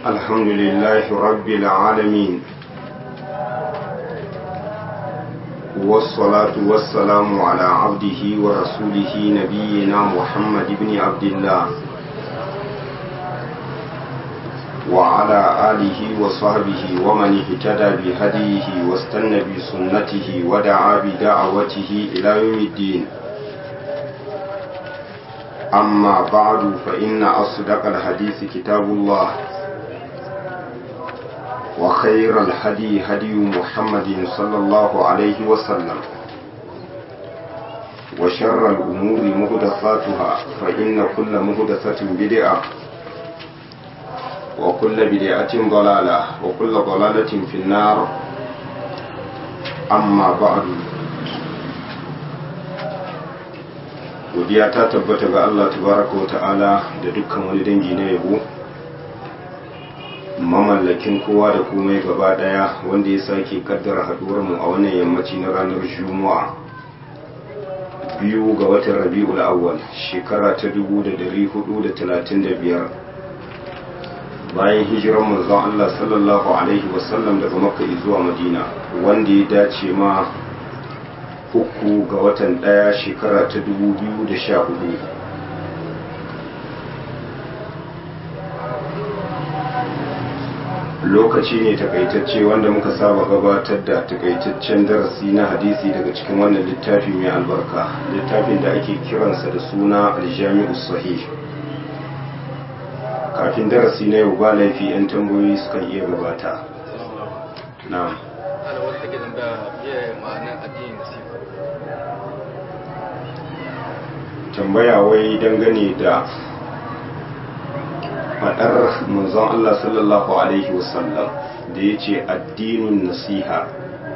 الحمد لله رب العالمين والصلاة والسلام على عبده ورسوله نبينا محمد بن عبد الله وعلى آله وصحبه ومن اهتدى بهديه واستنى بسنته ودعا بدعوته إلى يوم الدين أما بعد فإن أصدق الحديث كتاب الله وخير الهدي هدي محمد صلى الله عليه وسلم وشر الأمور مهدفاتها فإن كل مهدفة بدعة وكل بدعة ضلالة وكل ضلالة في النار أما بعد godiya ta tabbata ga Allah tabaraka wa ta'ala da dukkan wani dangi na yabo mamallakin kowa da komai gaba daya wanda ya sake kaddara haduwar mu a wannan yammaci na ranar juma'a biyu ga watan rabi'ul awwal shekara ta 1435 bayan hijiran manzon Allah sallallahu alaihi wasallam daga makka zuwa madina wanda ya dace ma uku ga watan ɗaya shekara ta dubu biyu da sha hudu lokaci ne takaitacce wanda muka saba gabatar da takaitaccen darasi na hadisi daga cikin wannan littafi mai albarka littafin da ake kiransa da suna aljami'u sahih kafin darasi na yau ba laifi 'yan tambayoyi sukan iya gabata na'am ana wata take tambaya biye ma'anar addinin nasiha tambaya wai dangane da faɗar manzon Allah sallallahu Alaihi wasallam da ya ce addinin nasiha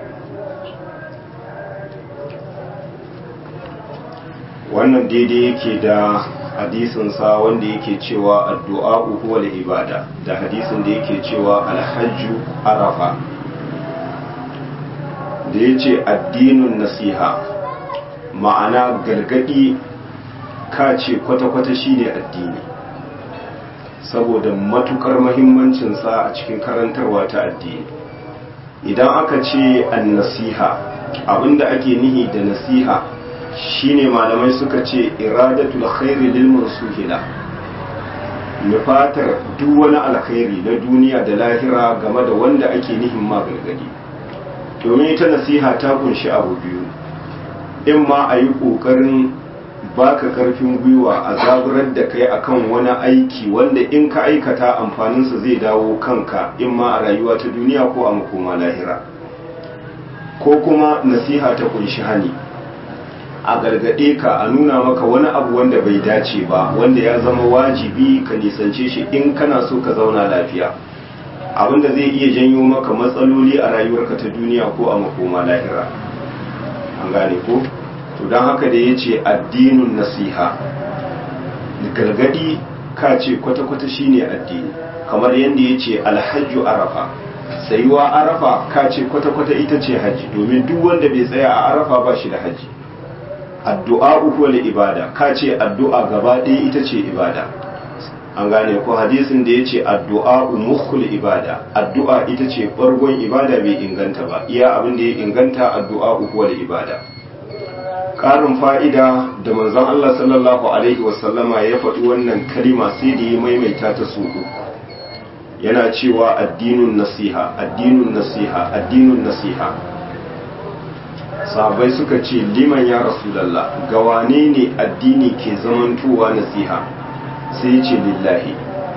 wannan daidai yake da hadisinsa wanda yake cewa addu'a huwa ibada da hadisin da yake cewa alhajju arafa da ya ce addinin nasiha ma'ana gargadi ka ce kwata-kwata shi ne addini saboda matukar mahimmancinsa a cikin karantarwa ta addini idan aka ce an nasiha abinda ake nihi da nasiha shine malamai suka ce iradatul khairi lil mansuhila nufatar duk wani alkhairi na duniya da lahira game da wanda ake nihin ma gargadi domin ita nasiha ta kunshi abu biyu in ma a yi ƙoƙarin baka karfin gwiwa a zaburar da kai akan wani aiki wanda in ka aikata amfaninsa zai dawo kanka in ma a rayuwa ta duniya ko a makoma lahira ko kuma nasiha ta kunshi hani a gargaɗe ka a nuna maka wani abu wanda bai dace ba wanda ya zama wajibi ka nisance shi in kana so ka zauna lafiya abinda zai iya janyo maka matsaloli a rayuwarka ta duniya ko a makoma lahira an gane ko to don haka da ya ce addinin nasiha gargadi ka ce kwata-kwata shine addini kamar yadda ya ce alhajju arafa tsayuwa arafa ka ce kwata-kwata ita ce hajji domin duk wanda bai tsaya a arafa ba shi da hajji addu'a uku ibada ka ce addu'a gaba ɗaya ita ce ibada an gane ko hadisin da ya ce addu'a umukhul ibada addu'a ita ce ɓargon ibada bai inganta ba iya abin da ya inganta addu'a uku ibada ƙarin fa'ida da manzon Allah sallallahu Alaihi wasallama ya faɗi wannan kalima sai da ya maimaita ta su uku yana cewa addinin nasiha addinin nasiha addinin nasiha sabai suka ce liman ya rasulallah ga wane ne addini ke zamantowa nasiha sai ya ce lillahi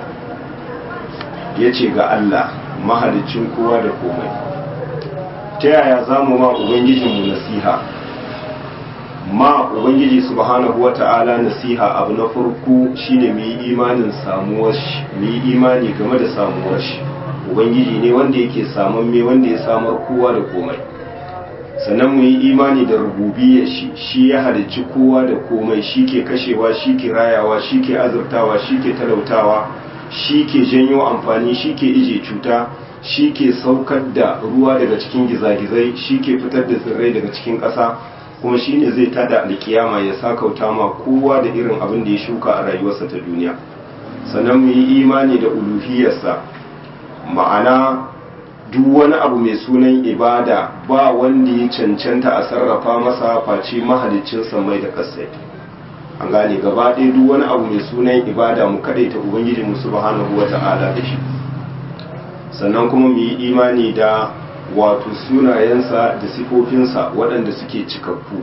ya ce ga Allah mahalicin kowa da komai ta yaya za mu ma ubangijinmu nasiha ma ubangiji subhanahu wata'ala nasiha abu na farko shine mu yi imanin samuwar shi mu yi imani game da samuwar shi ubangiji ne wanda yake saman me wanda ya samar kowa da komai sannan mu yi imani da rububiyar shi shi ya halicci kowa da komai shi ke kashewa shi ke rayawa shi ke azurtawa shi ke talautawa shi ke janyo amfani shi ke ije cuta shi ke saukar da ruwa daga cikin gizagizai shi ke fitar da tsirrai daga cikin ƙasa kuma shi ne zai tada alkiyama ya sakauta ma kowa da irin abin da ya shuka a rayuwarsa ta duniya sannan mu yi imani da uluhiyarsa ma'ana duk wani abu mai sunan ibada ba wanda ya cancanta a sarrafa masa face mahalicin mai da kasai an gane gaba ɗaya duk wani abu mai sunan ibada mu ta ubangiji mu subhanahu wa ta'ala da shi sannan kuma mu yi imani da wato sunayensa da sifofinsa waɗanda suke cikakku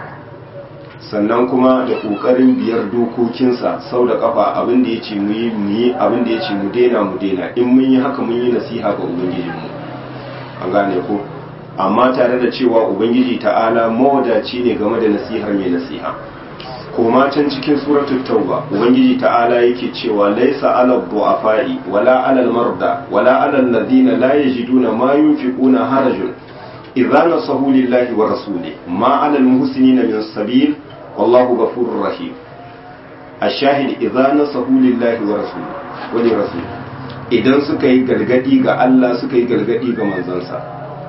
sannan kuma da ƙoƙarin biyar dokokinsa sau da ƙafa abin da ya ce mu yi mu yi abin da ya ce mu daina mu daina in mun yi haka mun yi nasiha ga ubangijinmu an gane ko amma tare da cewa ubangiji ta'ala mawadaci ne game da nasihar mai nasiha koma can cikin suratul tauba ubangiji ta'ala yake cewa laisa alal du'afai wala alal marda wala alal ladina la yajiduna ma yunfiquna harajun idza nasahu lillahi wa rasuli ma alal muhsinina min sabil wallahu ghafurur rahim ashahid idza nasahu lillahi wa rasuli wa li rasuli idan suka yi gargadi ga Allah suka yi gargadi ga manzansa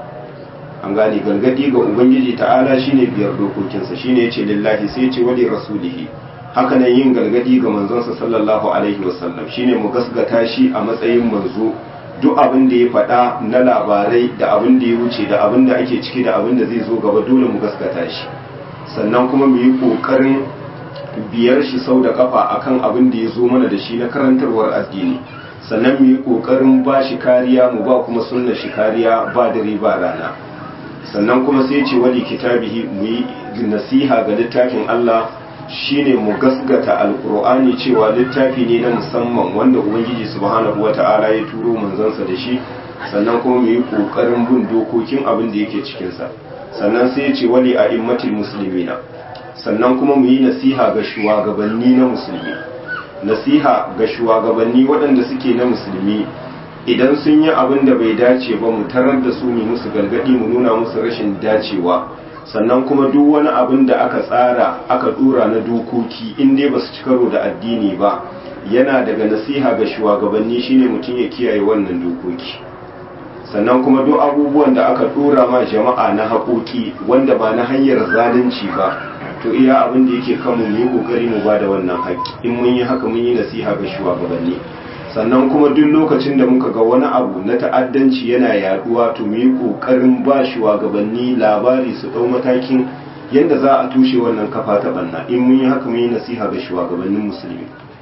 an gane gargadi ga ubangiji ta'ala shine biyar dokokinsa shine yace lillahi sai yace wali rasulihi haka nan yin gargadi ga manzonsa sallallahu alaihi wasallam shine mu gasgata shi a matsayin manzo duk abin da ya faɗa na labarai da abin da ya wuce da abin da ake ciki da abin da zai zo gaba dole mu gasgata shi sannan kuma mu yi kokarin biyar shi sau da kafa akan abin da ya zo mana da shi na karantarwar addini sannan mu yi kokarin ba shi kariya mu ba kuma sunna shi kariya ba dare ba rana sannan kuma sai ce wali kitabihi mu yi nasiha ga littafin Allah shine mu gasgata alkur'ani cewa littafi ne na musamman wanda ubangiji subhanahu wata'ala ya turo manzansa da shi sannan kuma mu yi kokarin bin dokokin abin da yake cikin sa sannan sai ya ce wali a'immatil muslimina sannan kuma mu yi nasiha ga shugabanni na musulmi nasiha ga shugabanni waɗanda suke na musulmi idan sun yi abin da bai dace ba mu tarar da su mu musu gargadi mu nuna musu rashin dacewa sannan kuma duk wani abin da aka tsara aka dura na dokoki in dai ba su ci karo da addini ba yana daga nasiha ga shugabanni shine mutum ya kiyaye wannan dokoki sannan kuma duk abubuwan da aka dora ma jama'a na haƙoƙi wanda ba na hanyar zalunci ba to iya abin da yake kanmu mu yi kokari mu ba da wannan haƙƙi in mun yi haka mun yi nasiha ga shugabanni sannan kuma duk lokacin da muka ga wani abu na ta'addanci yana yaduwa to mu yi kokarin ba shugabanni labari su dau matakin yadda za a tushe wannan kafa ta banna in mun yi haka mun yi nasiha ga shugabannin musulmi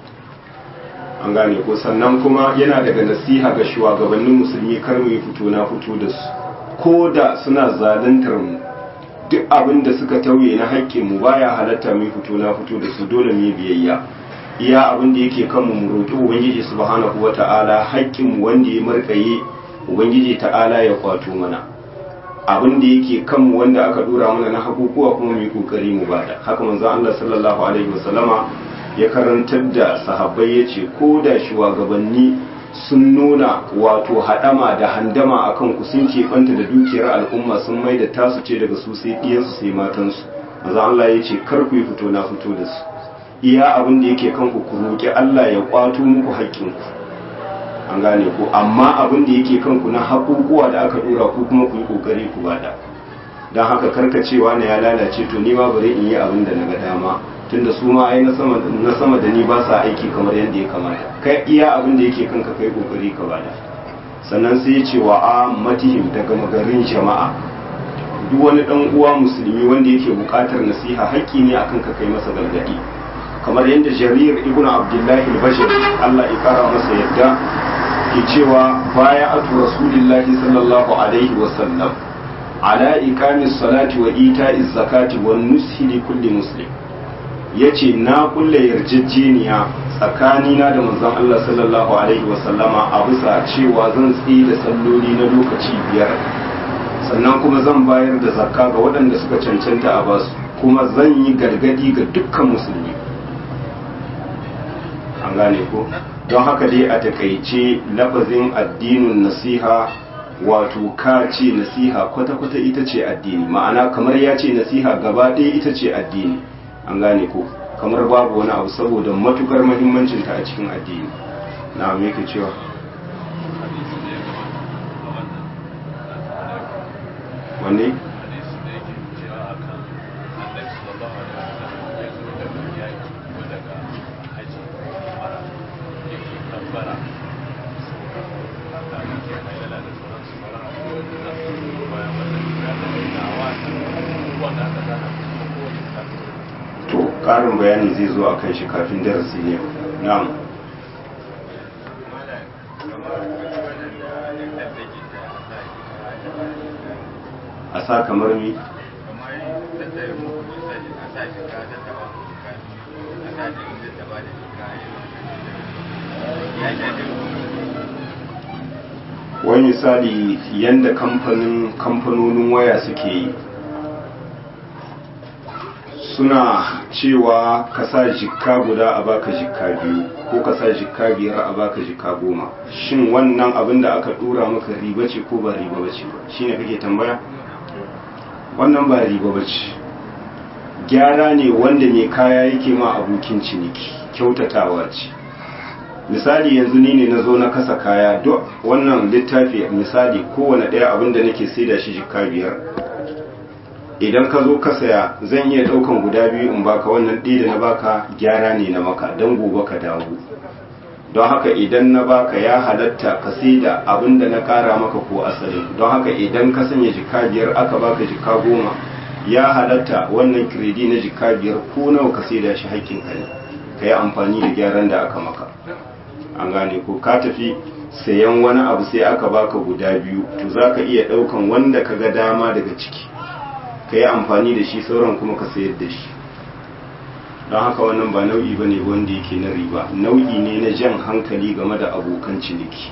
an gane ko sannan kuma yana daga nasiha ga shugabannin musulmi kar mu yi fito na fito da su ko da suna zaluntar mu duk abin da suka tauye na haƙƙin mu baya halatta mu fito na fito da su dole mu biyayya iya abin da yake kanmu mu roƙi ubangiji subhanahu wata'ala haƙƙin mu wanda ya markaye ubangiji ta'ala ya kwato mana abin da yake kanmu wanda aka dora mana na hakukuwa kuma mu yi kokari mu bada haka manzon Allah sallallahu alaihi wasallama ya karantar da sahabbai yace ko da shugabanni sun nuna wato haɗama da handama a kanku sun keɓanta da dukiyar al'umma sun mai da tasu ce daga su sai ɗiyansu sai matansu maza Allah ya ce kar ku yi fito na fito da su iya abin da yake kanku ku roƙi Allah ya ƙwato muku haƙƙinku an gane ku amma abin da yake kanku na haƙuƙuwa da aka ɗora ku kuma ku yi ƙoƙari ku bada don haka karkacewa na ya lalace to ni ma bari in yi abin da na ga dama tunda su ma ai na sama da ni ba sa aiki kamar yadda ya kamata kai iya abin da yake kanka kai kokari ka bada sannan sai ya ce wa a matihim daga magarin jama'a duk wani dan uwa musulmi wanda yake bukatar nasiha haƙƙi ne akan ka kai masa gargadi kamar yadda jarir ibnu abdullahi al-bashir Allah ya kara masa yadda ke cewa baya atu rasulillahi sallallahu alaihi wa sallam ala ikamis salati wa ita'iz zakati wan nushi li kulli muslim ya ce na kulle yarjejeniya tsakanina da manzon Allah sallallahu alaihi wasallama a bisa cewa zan tsaye da salloli na lokaci biyar sannan kuma zan bayar da zakka ga waɗanda suka cancanta a basu kuma zan yi gargadi ga dukkan musulmi an gane ko don haka dai a takaice lafazin addinin nasiha wato ka ce nasiha kwata-kwata ita ce addini ma'ana kamar ya ce nasiha gaba ɗaya ita ce addini an gane ko kamar babu wani abu saboda matukar mahimmancinta a cikin addini na me yake cewa wanne ƙarin bayani zai zo a kan shi kafin darasi ne na'am a sa kamar mi wani misali yadda kamfanin kamfanonin waya suke yi suna cewa ka sa jikka guda a baka jikka biyu ko ka sa jikka biyar a baka jikka goma shin wannan abin da aka dora maka riba ce ko ba riba ba ce ba shine kake tambaya wannan ba riba ba ce gyara ne wanda mai kaya yake ma abokin ciniki kyautatawa ce misali yanzu ni ne na zo na kasa kaya duk wannan littafi misali kowane ɗaya abin da nake saida shi jikka biyar idan ka zo ka saya zan iya ɗaukan guda biyu in baka wannan ɗaya da na baka gyara ne na maka don gobe ka dawo don haka idan na baka ya halatta ka saida abin da na ƙara maka ko asalin don haka idan ka sanya jikka biyar aka baka jikka goma ya halatta wannan kiredi na jikka biyar ko nawa ka saida shi haƙƙin ka ne ka yi amfani da gyaran da aka maka an gane ko ka tafi sayan wani abu sai aka baka guda biyu to za ka iya ɗaukan wanda ka ga dama daga ciki ka yi amfani da shi sauran kuma ka sayar da shi don haka wannan ba nau'i ba ne wanda yake na riba nau'i ne na jan hankali game da abokan ciniki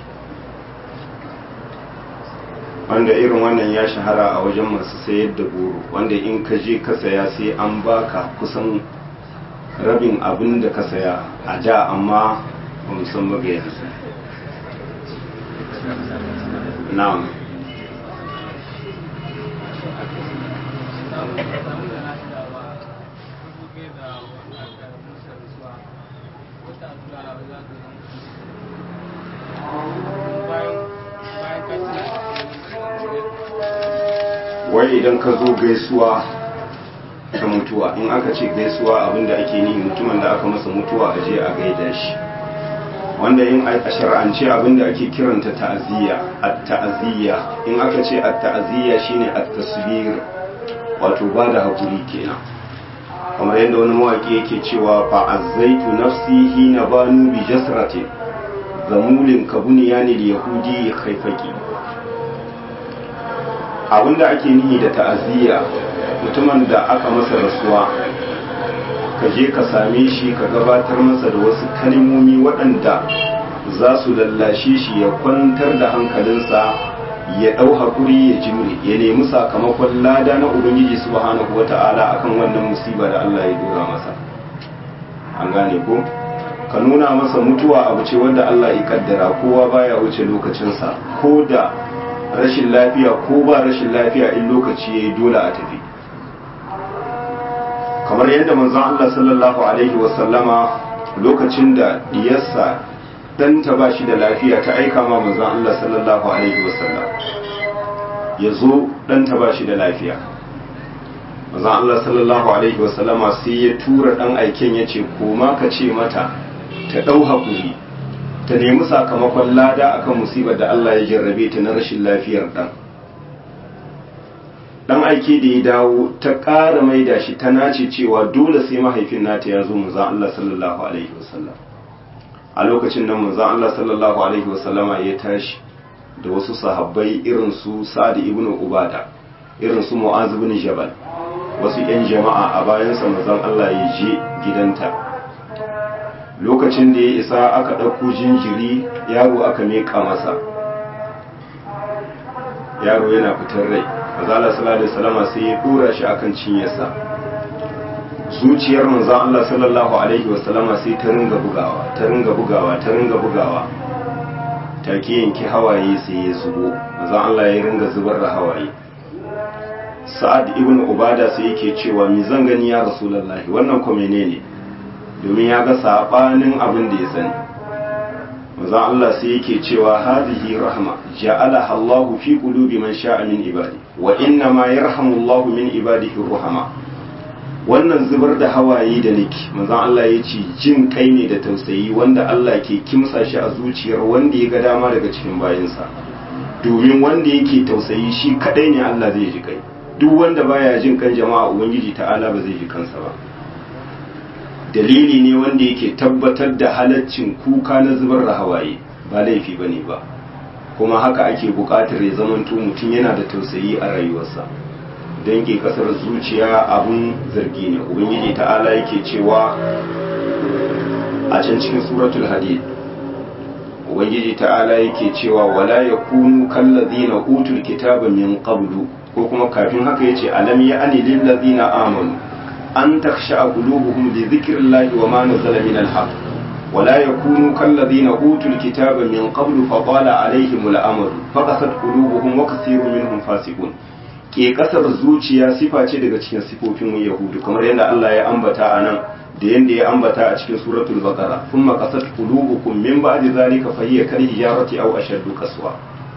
wanda irin wannan ya shahara a wajen masu sayar da goro wanda in ka je ka saya sai an baka kusan rabin abin da ka saya a da amma ba san ba yanzu na'am wai idan ka zo gaisuwa ta mutuwa in aka ce gaisuwa abinda ake ni mutumin da aka masa mutuwa a je a gaida shi wanda in a shar'ance abinda ake kiranta ta'aziyya at-ta'aziyya in aka ce at-ta'aziyya shine at-tasbir wato ba da hakuri kenan kamar yadda wani mawaki yake cewa fa azzaitu nafsi hina banu bi jasrati zamulin kabuniyani yahudi khaifaki abinda ake nihi da ta'aziyya mutumin da aka masa rasuwa ka je ka same shi ka gabatar masa da wasu kalmomi waɗanda za su lallashe shi ya kwantar da hankalinsa ya ɗau haƙuri ya jimre ya nemi sakamakon lada na ubangiji subhanahu wata'ala akan wannan musiba da Allah ya dora masa an gane ko ka nuna masa mutuwa abu ce wanda Allah ya kaddara kowa baya wuce lokacinsa ko da rashin lafiya ko ba rashin lafiya in lokaci ya yi dole a tafi kamar yadda manzon Allah sallallahu alaihi wasallama lokacin da diyarsa ɗanta ba shi da lafiya ta aika ma manzon Allah sallallahu alaihi wasallam ya zo ɗanta ba shi da lafiya manzon Allah sallallahu alaihi wasallama sai ya tura ɗan aiken ya ce koma ka ce mata ta ɗau haƙuri ta nemi sakamakon lada akan musibar da Allah ya jarrabe ta na rashin lafiyar ɗan dan aike da ya dawo ta ƙara maida shi ta nace cewa dole sai mahaifin nata ya zo manzon Allah sallallahu alaihi wasallam a lokacin nan manzon Allah sallallahu alaihi wasallama ya tashi da wasu sahabbai irin su Sa'd ibn Ubada irin su Mu'az ibn Jabal wasu yan jama'a a bayansa manzon Allah ya je gidanta lokacin da ya isa aka ɗauko jinjiri yaro aka miƙa masa yaro yana fitar rai azala sallallahu alaihi wasallam sai ya dora shi akan cinyarsa zuciyar manzon Allah sallallahu alaihi wasallam sai ta ringa bugawa ta ringa bugawa ta ringa bugawa take yanki hawaye sai ya zubo manzon Allah ya ringa zubar da hawaye Sa'ad ibn Ubada sai yake cewa mi zan gani ya Rasulullahi wannan ko menene domin ya ga sabanin abin da ya sani manzon Allah sai yake cewa hadhihi rahma ja'alaha Allah fi qulubi man sha'a min ibadi wa inna ma yarhamu Allah min ibadihi ruhama wannan zubar da hawaye da nake manzon Allah ya ce jin kai ne da tausayi wanda Allah ke kimsa shi a zuciyar wanda ya ga dama daga cikin bayinsa domin wanda yake tausayi shi kadai ne Allah zai ji kai duk wanda baya jin kan jama'a ubangiji ta'ala ba zai ji kansa ba dalili ne wanda yake tabbatar da halaccin kuka na zubar da hawaye ba laifi bane ba kuma haka ake buƙatar ya zamanto mutum yana da tausayi a rayuwarsa don ke kasar zuciya abun zargi ne ubangiji ta'ala yake cewa a can cikin suratul hadid ubangiji ta'ala yake cewa wala yakunu kallazina utul kitaba min qablu ko kuma kafin haka yace alam ya'ni lil ladzina amanu an takhsha qulubuhum li dhikrillahi wa ma nazala min al-haq ولا يكونوا كالذين أوتوا الكتاب من قبل فطال عليهم الأمر فقست قلوبهم وكثير منهم فاسقون ke kasar zuciya sifa ce daga cikin sifofin yahudu kamar yadda Allah ya ambata a nan da yadda ya ambata a cikin suratul baqara thumma qasat qulubukum min ba'di zalika fa hiya kal hijarati aw ashaddu qaswa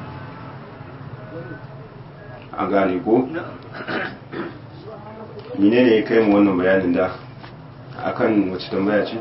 an gane ko menene ya kai mu wannan bayanin da akan wace tambaya ce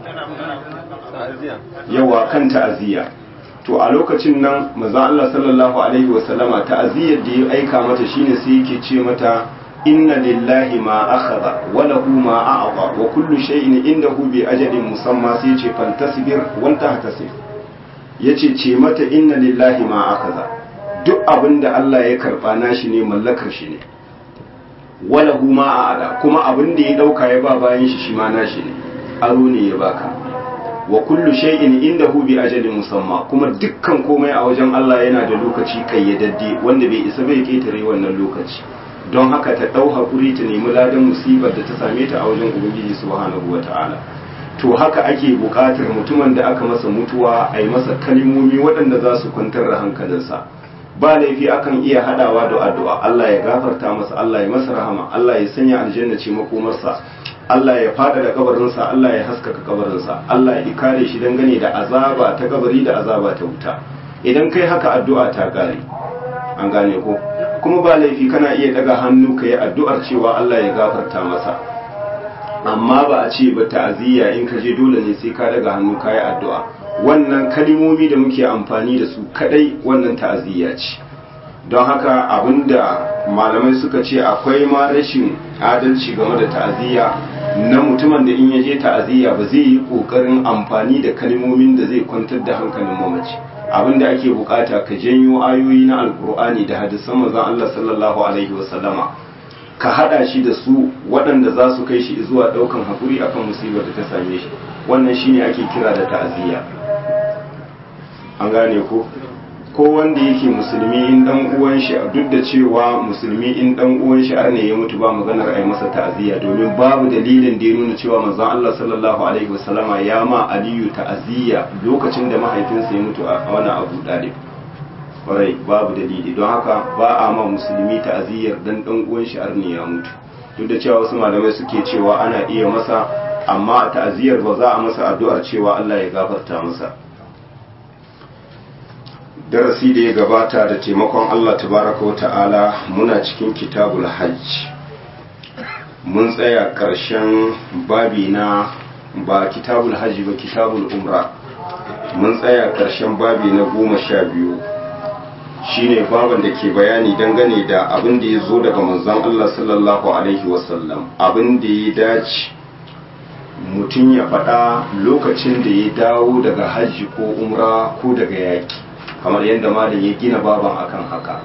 yawa kan ta'aziyya to a lokacin nan manzon Allah sallallahu alaihi wa sallama ta'aziyyar da ya aika mata shine sai yake ce mata inna lillahi ma akhadha wa lahu ma a'ta wa kullu shay'in indahu bi ajalin musamma sai ce fantasbir wal tahtasib yace ce mata inna lillahi ma akhadha duk abinda Allah ya karba nashi ne mallakar shi ne wa lahu ma a'ta kuma abinda ya dauka ya ba bayan shi shi ma nashi ne aro ne ya baka wa kullu shay'in indahu bi ajalin musamma kuma dukkan komai a wajen Allah yana da lokaci kayyadadde wanda bai isa bai ketare wannan lokaci don haka ta dau hakuri ta nemi ladan musibar da ta same ta a wajen ubangiji subhanahu wata'ala to haka ake buƙatar mutumin da aka masa mutuwa a yi masa kalmomi waɗanda za su kwantar da hankalinsa ba laifi akan iya hadawa da addu'a Allah ya gafarta masa Allah ya masa rahama Allah ya sanya aljanna ce makomarsa Allah ya fada da kabarinsa Allah ya haskaka kabarinsa Allah ya kare shi dangane da azaba ta kabari da azaba ta wuta idan kai haka addu'a ta kare an gane ko kuma ba laifi kana iya daga hannu ka yi addu'ar cewa Allah ya gafarta masa amma ba a ce ba ta'aziyya in ka je dole ne sai ka daga hannu ka yi addu'a wannan kalimomi da muke amfani da su kadai wannan ta'aziyya ce don haka abinda malamai suka ce akwai ma rashin adalci game da ta'aziyya na mutumin da in yaje ta'aziyya ba zai yi kokarin amfani da kalmomin da zai kwantar da hankalin mamaci abinda ake bukata ka janyo ayoyi na alkur'ani da hadisan manzon Allah sallallahu alaihi wasallama ka hada shi da su waɗanda za su kai shi zuwa ɗaukan hakuri akan musibar da ta same shi wannan shine ake kira da ta'aziyya an gane ko ko wanda yake musulmi in dan uwan shi duk da cewa musulmi in dan uwan shi arne ya mutu ba maganar ai masa ta'aziyya domin babu dalilin da ya nuna cewa manzon Allah sallallahu alaihi wasallama ya ma Aliyu ta'aziyya lokacin da mahaifinsa ya mutu a wani Abu Dalib kwarai babu dalili don haka ba a ma musulmi ta'aziyyar dan dan uwan shi arne ya mutu duk da cewa wasu malamai suke cewa ana iya masa amma a ta'aziyyar ba za a masa addu'ar cewa Allah ya gafarta masa darasi da ya gabata da taimakon Allah tabaraka wa ta'ala muna cikin kitabul hajj mun tsaya ƙarshen babi na ba kitabul hajji ba kitabul umra mun tsaya ƙarshen babi na goma sha biyu shine baban da ke bayani dangane da abin da ya zo daga manzon Allah sallallahu alaihi wasallam abin da ya dace mutum ya faɗa lokacin da ya dawo daga hajji ko umra ko daga yaƙi kamar yadda malam ya gina baban akan haka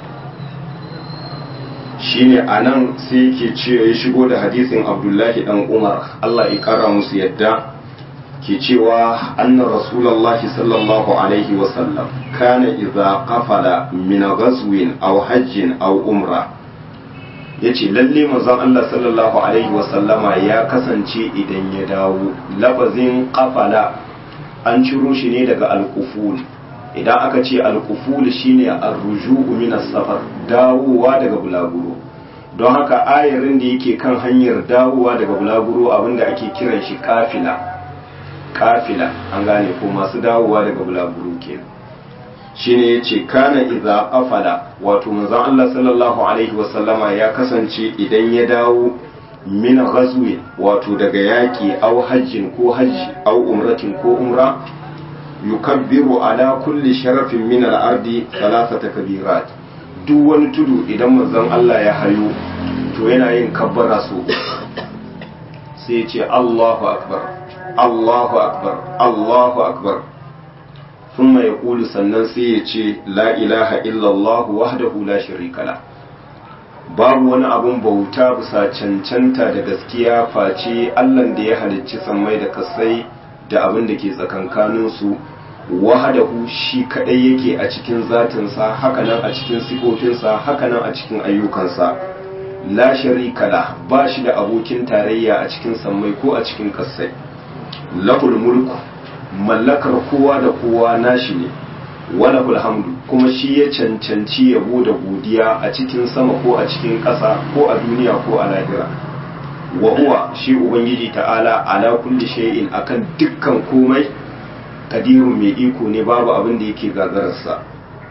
shine anan sai yake ce ya shigo da hadisin abdullahi dan umar Allah ya kara musu yadda ke cewa anna rasulullahi sallallahu alaihi wasallam kana idza qafala min ghazwin aw hajjin aw umra yace lalle manzon Allah sallallahu alaihi wasallama ya kasance idan ya dawo lafazin qafala an ciro shi ne daga alquful idan aka ce alkuful shine arruju'u min as-safar dawowa daga bulaguro don haka ayarin da yake kan hanyar dawowa daga bulaguro abinda ake kiran shi kafila kafila an gane ko masu dawowa daga bulaguro kenan shine yace kana idza afala wato manzon Allah sallallahu alaihi wasallama ya kasance idan ya dawo min ghazwi wato daga yaki aw hajjin ko hajji aw umratin ko umra yukabbiru ala kulli sharafin min al-ardi thalathata kabirat duk wani tudu idan manzon Allah ya hayo to yana yin kabbara so sai ya ce Allahu akbar Allahu akbar Allahu akbar thumma yaqulu sannan sai ya ce la ilaha illallah wahdahu la sharika la babu wani abun bauta bisa cancanta da gaskiya face Allah da ya halicci sammai da kasai da abin da ke tsakankanin su wahdahu shi kadai yake a cikin zatinsa hakanan a cikin sifofinsa hakanan a cikin ayyukansa la sharika la ba shi da abokin tarayya a cikin sammai ko a cikin kasai lahul mulku mallakar kowa da kowa nashi ne walahul hamdu kuma shi ya cancanci yabo da godiya a cikin sama ko a cikin ƙasa ko a duniya ko a lahira wa huwa shi ubangiji ta'ala ala kulli shay'in akan dukkan komai kadiru mai iko ne babu abin da yake gagararsa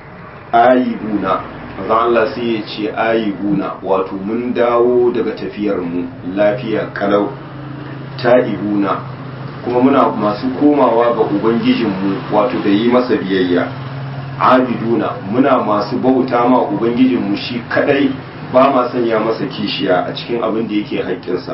ayibuna manzon Allah sai ya ce ayibuna wato mun dawo daga tafiyar mu lafiya kalau ta'ibuna kuma muna masu komawa ga ubangijinmu wato da yi masa biyayya abiduna muna masu bauta ma ubangijinmu shi kadai ba ma sanya masa kishiya a cikin abin da yake haƙƙinsa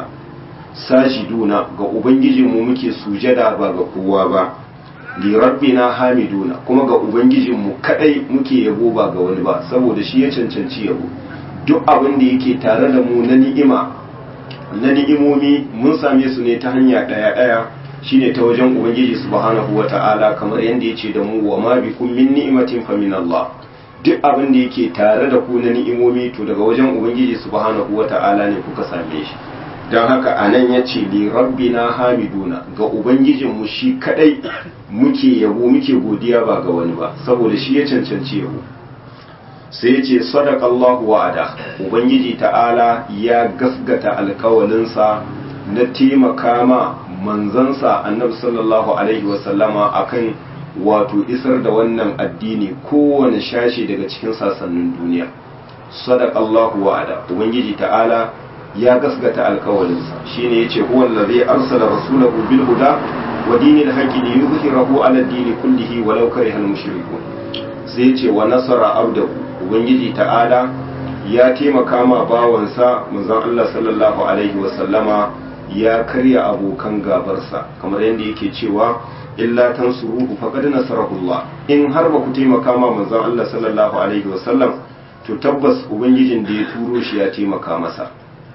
sajiduna ga ubangijinmu muke sujada ba ga kowa ba li rabbina hamiduna kuma ga ubangijinmu kadai muke yabo ba ga wani ba saboda shi ya cancanci yabo duk abin da yake tare da mu na ni'ima na ni'imomi mun same su ne ta hanya daya daya shine ta wajen ubangiji subhanahu wata'ala kamar yadda yace da mu wa ma bikum min ni'matin fa min Allah duk abin da yake tare da ku na ni'imomi to daga wajen ubangiji subhanahu wata'ala ne kuka same shi don haka anan yace li rabbina hamiduna ga ubangijinmu shi kadai muke yabo muke godiya ba ga wani ba saboda shi ya cancanci yabo sai ya ce sadakallahu wa'ada ubangiji ta'ala ya gasgata alkawalinsa na taimaka ma manzansa annabi sallallahu alaihi wasallama akan wato isar da wannan addini kowane shashi daga cikin sasannin duniya sadakallahu wa'ada ubangiji ta'ala ya gasgata alkawalinsa shine yace huwa allazi arsala rasulahu bil huda wa dinil haqqi liyuzhirahu ala ad-din kullihi walau karihal mushrikun sai yace wa nasara abdahu ubangiji ta'ala ya taimaka ma bawansa manzon Allah sallallahu alaihi wa sallama ya karya abokan gabarsa kamar yadda yake cewa illa tansuruhu faqad nasarahullah in har ba ku taimaka ma manzon Allah sallallahu alaihi wa sallam to tabbas ubangijin da ya turo shi ya taimaka masa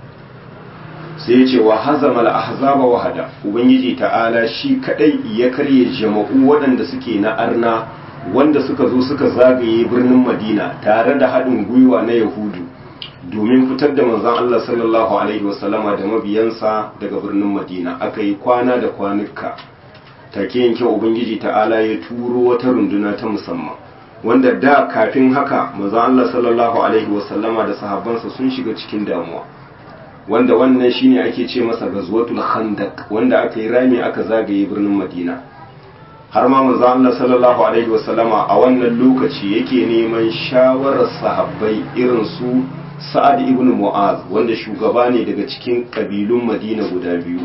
sai ya ce wa hazamal ahzaba wahada ubangiji ta'ala shi kadai ya karye jama'u waɗanda suke na arna wanda suka zo suka zagaye birnin madina tare da haɗin gwiwa na yahudu domin fitar da manzon Allah sallallahu alaihi wasallama da mabiyansa daga birnin madina aka yi kwana da kwanuka take yanke ubangiji ta'ala ya turo wata runduna ta musamman wanda da kafin haka manzon Allah sallallahu alaihi wasallama da sahabbansa sun shiga cikin damuwa wanda wannan shine ake ce masa gazwatul khandaq wanda aka yi rami aka zagaye birnin madina har ma manzo Allah sallallahu alaihi wasallama a wannan lokaci yake neman shawarar sahabbai irin su Sa'ad ibn Mu'az wanda shugaba ne daga cikin kabilun Madina guda biyu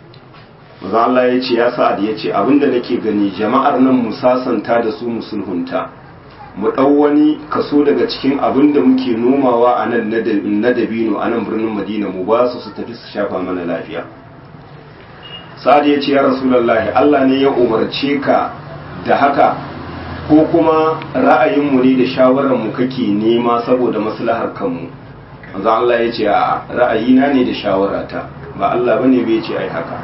manzo Allah ya ce ya Sa'ad ya ce abinda nake gani jama'ar nan mu sasanta da su musulhunta mu ɗau wani kaso daga cikin abin da muke nomawa a nan na dabino a nan birnin madina mu ba su su tafi su shafa mana lafiya sa'ad ya ce ya rasulallahi allah ne ya umarce ka da haka ko kuma ra'ayinmu ne da shawararmu kake nema saboda maslahar kanmu manzo allah ya ce a ra'ayina ne da shawarata ba allah bane bai ce ai haka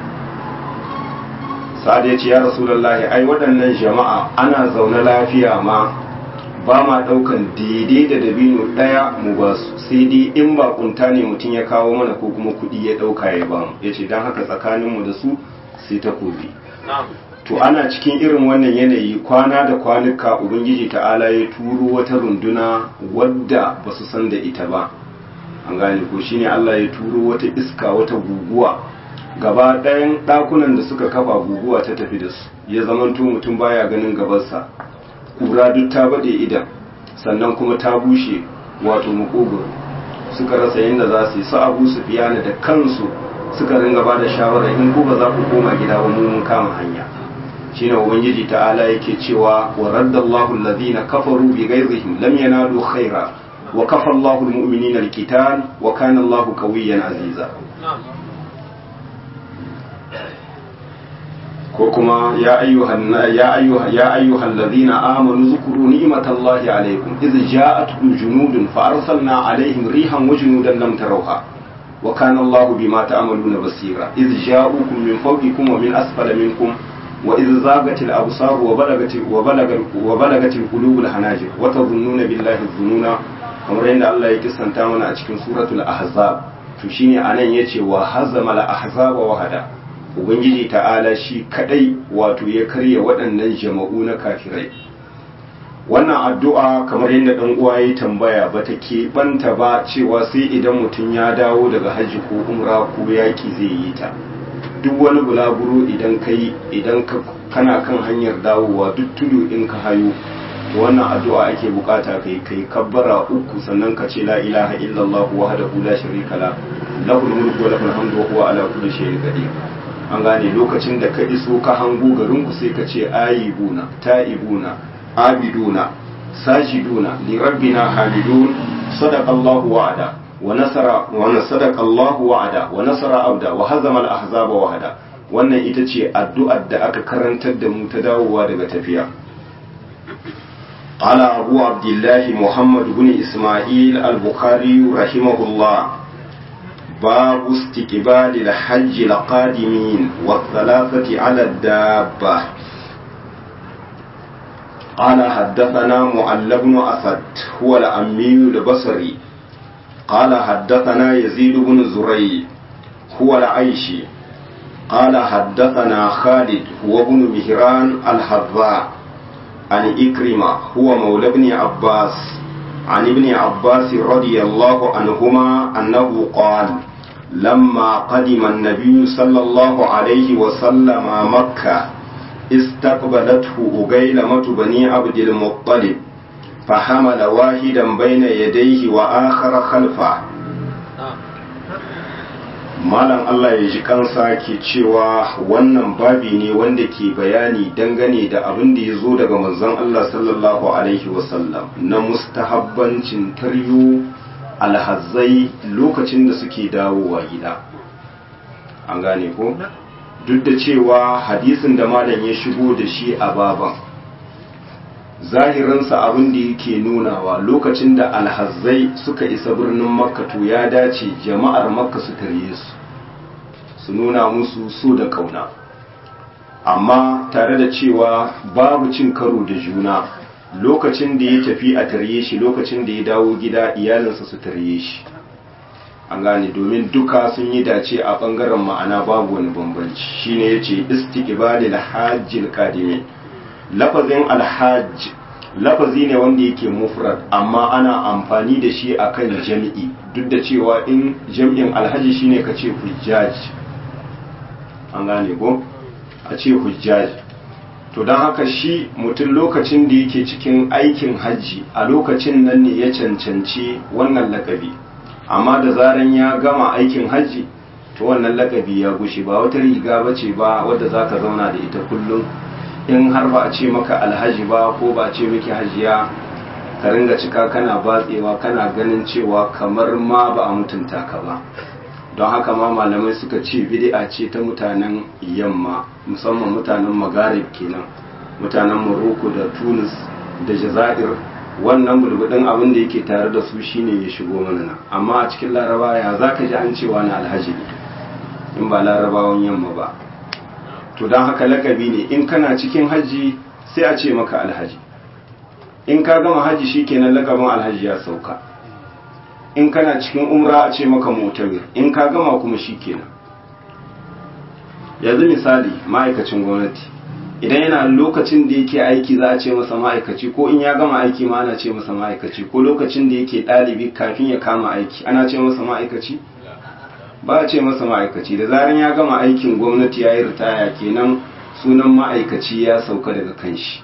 sa'ad ya ce ya rasulallahi ai waɗannan jama'a ana zaune lafiya ma ba ma ɗaukan daidai da dabino ɗaya mu ba su sai dai in ba kunta ne mutum ya kawo mana ko kuma kuɗi ya ɗauka ya ba mu ya ce don haka tsakaninmu da su sai ta kobi to ana cikin irin wannan yanayi kwana da kwanuka ubangiji ta'ala ya turo wata runduna wadda ba su san da ita ba an gane ko shine allah ya turo wata iska wata guguwa gaba ɗayan ɗakunan da suka kafa guguwa ta tafi da su ya zamanto mutum baya ganin gabansa ƙura duk ta baɗe idan sannan kuma ta bushe wato makogoro suka rasa yadda za su yi su abu su fiyana da kansu suka ringa ba da shawara in ku ba za ku koma gida ba mu mun kama hanya shine ubangiji ta'ala yake cewa wa raddallahu alladhina kafaru bi ghayrihim lam yanalu khaira wa kafa Allahu almu'minina alqital wa kana Allahu qawiyyan aziza ko kuma ya ayyuhan ya ayyuha ya ayyuhal ladina amanu zkuru ni'matallahi alaykum idh ja'atkum junudun fa arsalna alaihim rihan wa junudan lam tarawha wa kana Allahu bima ta'maluna basira idh ja'ukum min fawqikum wa min asfala minkum wa idh zaghatil absar wa balagat wa balagat wa balagat alqulubul hanajir wa tadhunnuna billahi dhununa kamar yadda Allah ya kisanta mana a cikin suratul ahzab to shine anan yace wa hazama al ahzaba wahada ubangiji ta'ala shi kadai wato ya karya waɗannan jama'u na kafirai wannan addu'a kamar yadda ɗan uwa ya tambaya ba ta keɓanta ba cewa sai idan mutum ya dawo daga hajji ko umra ko yaƙi zai yi ta duk wani bulaguro idan kai idan kana kan hanyar dawowa duk tudu in ka hayo wannan addu'a ake bukata kai kai kabbara uku sannan ka ce la ilaha illallah wahdahu la sharika la lahul mulku wa lahul hamdu wa huwa ala kulli shay'in qadir an gane lokacin da ka iso ka hango garinku sai ka ce ayibuna ta'ibuna abiduna sajiduna li rabbina hamidun sadaqallahu wa'ada wa nasara wa sadaqallahu wa'ada wa nasara abda wa hazama al-ahzaba wahada wannan ita ce addu'ar da aka karantar da mu ta dawowa daga tafiya قال أبو عبد الله محمد بن إسماعيل البخاري رحمه الله باب استقبال الحج القادمين والثلاثة على الدابة قال حدثنا معل بن أسد هو الأمي البصري قال حدثنا يزيد بن زري هو العيشي قال حدثنا خالد هو بن مهران الحذاء عن إكرمة هو مولى بن عباس عن ابن عباس رضي الله عنهما أنه قال لما قدم النبي صلى الله عليه وسلم مكة استقبلته أجيلمة بني عبد المطلب فحمل واحدا بين يديه وآخر خلفه Malam Allah ya ji kansa ke cewa wannan babi ne wanda ke bayani dangane da abin da ya zo daga manzon Allah sallallahu Alaihi wasallam na mustahabbancin taryo alhazai lokacin da suke dawowa gida. An gane ko? Duk da cewa hadisin da malam ya shigo da shi a baban. zahirinsa abin da yake nunawa lokacin da alhazzai suka isa birnin makka to ya dace jama'ar makka su tarye su su nuna musu so da kauna amma tare da cewa babu cin karo da juna lokacin da ya tafi a tarye shi lokacin da ya dawo gida iyalinsa su tarye shi an gane domin duka sun yi dace a bangaren ma'ana babu wani bambanci shine yace istiqbalil hajjil qadimin lafazin alhajj lafazi ne wanda yake mufrad amma ana amfani da shi akan jami'i duk da cewa in jami'in alhaji shine ka ce hujjaj an gane ko a ce hujjaj to don haka shi mutum lokacin da yake cikin aikin hajji a lokacin nan ne ya cancanci wannan lakabi amma da zaran ya gama aikin hajji to wannan lakabi ya gushe ba wata riga bace ba wadda za ka zauna da ita kullum in har ba a ce maka alhaji ba ko ba a ce miki hajiya ka ringa cika kana batsewa kana ganin cewa kamar ma ba a mutunta ka ba don haka ma malamai suka ce bid'a ce ta mutanen yamma musamman mutanen magarib kenan mutanen morocco da tunis da jazair wannan bulbudin abin da yake tare da su shine ya shigo mana nan amma a cikin laraba ya zaka ji an cewa na alhaji ne in ba larabawan yamma ba to don haka lakabi ne in kana cikin hajji sai a ce maka alhaji in ka gama hajji shikenan lakabin alhaji ya sauka in kana cikin umra a ce maka mutamir in ka gama kuma shikenan yanzu misali ma'aikacin gwamnati idan yana lokacin da yake aiki za a ce masa ma'aikaci ko in ya gama aiki ma ana ce masa ma'aikaci ko lokacin da yake ɗalibi kafin ya kama aiki ana ce masa ma'aikaci ba a ce masa ma'aikaci da zaran ya gama aikin gwamnati ya yi ritaya kenan sunan ma'aikaci ya sauka daga kanshi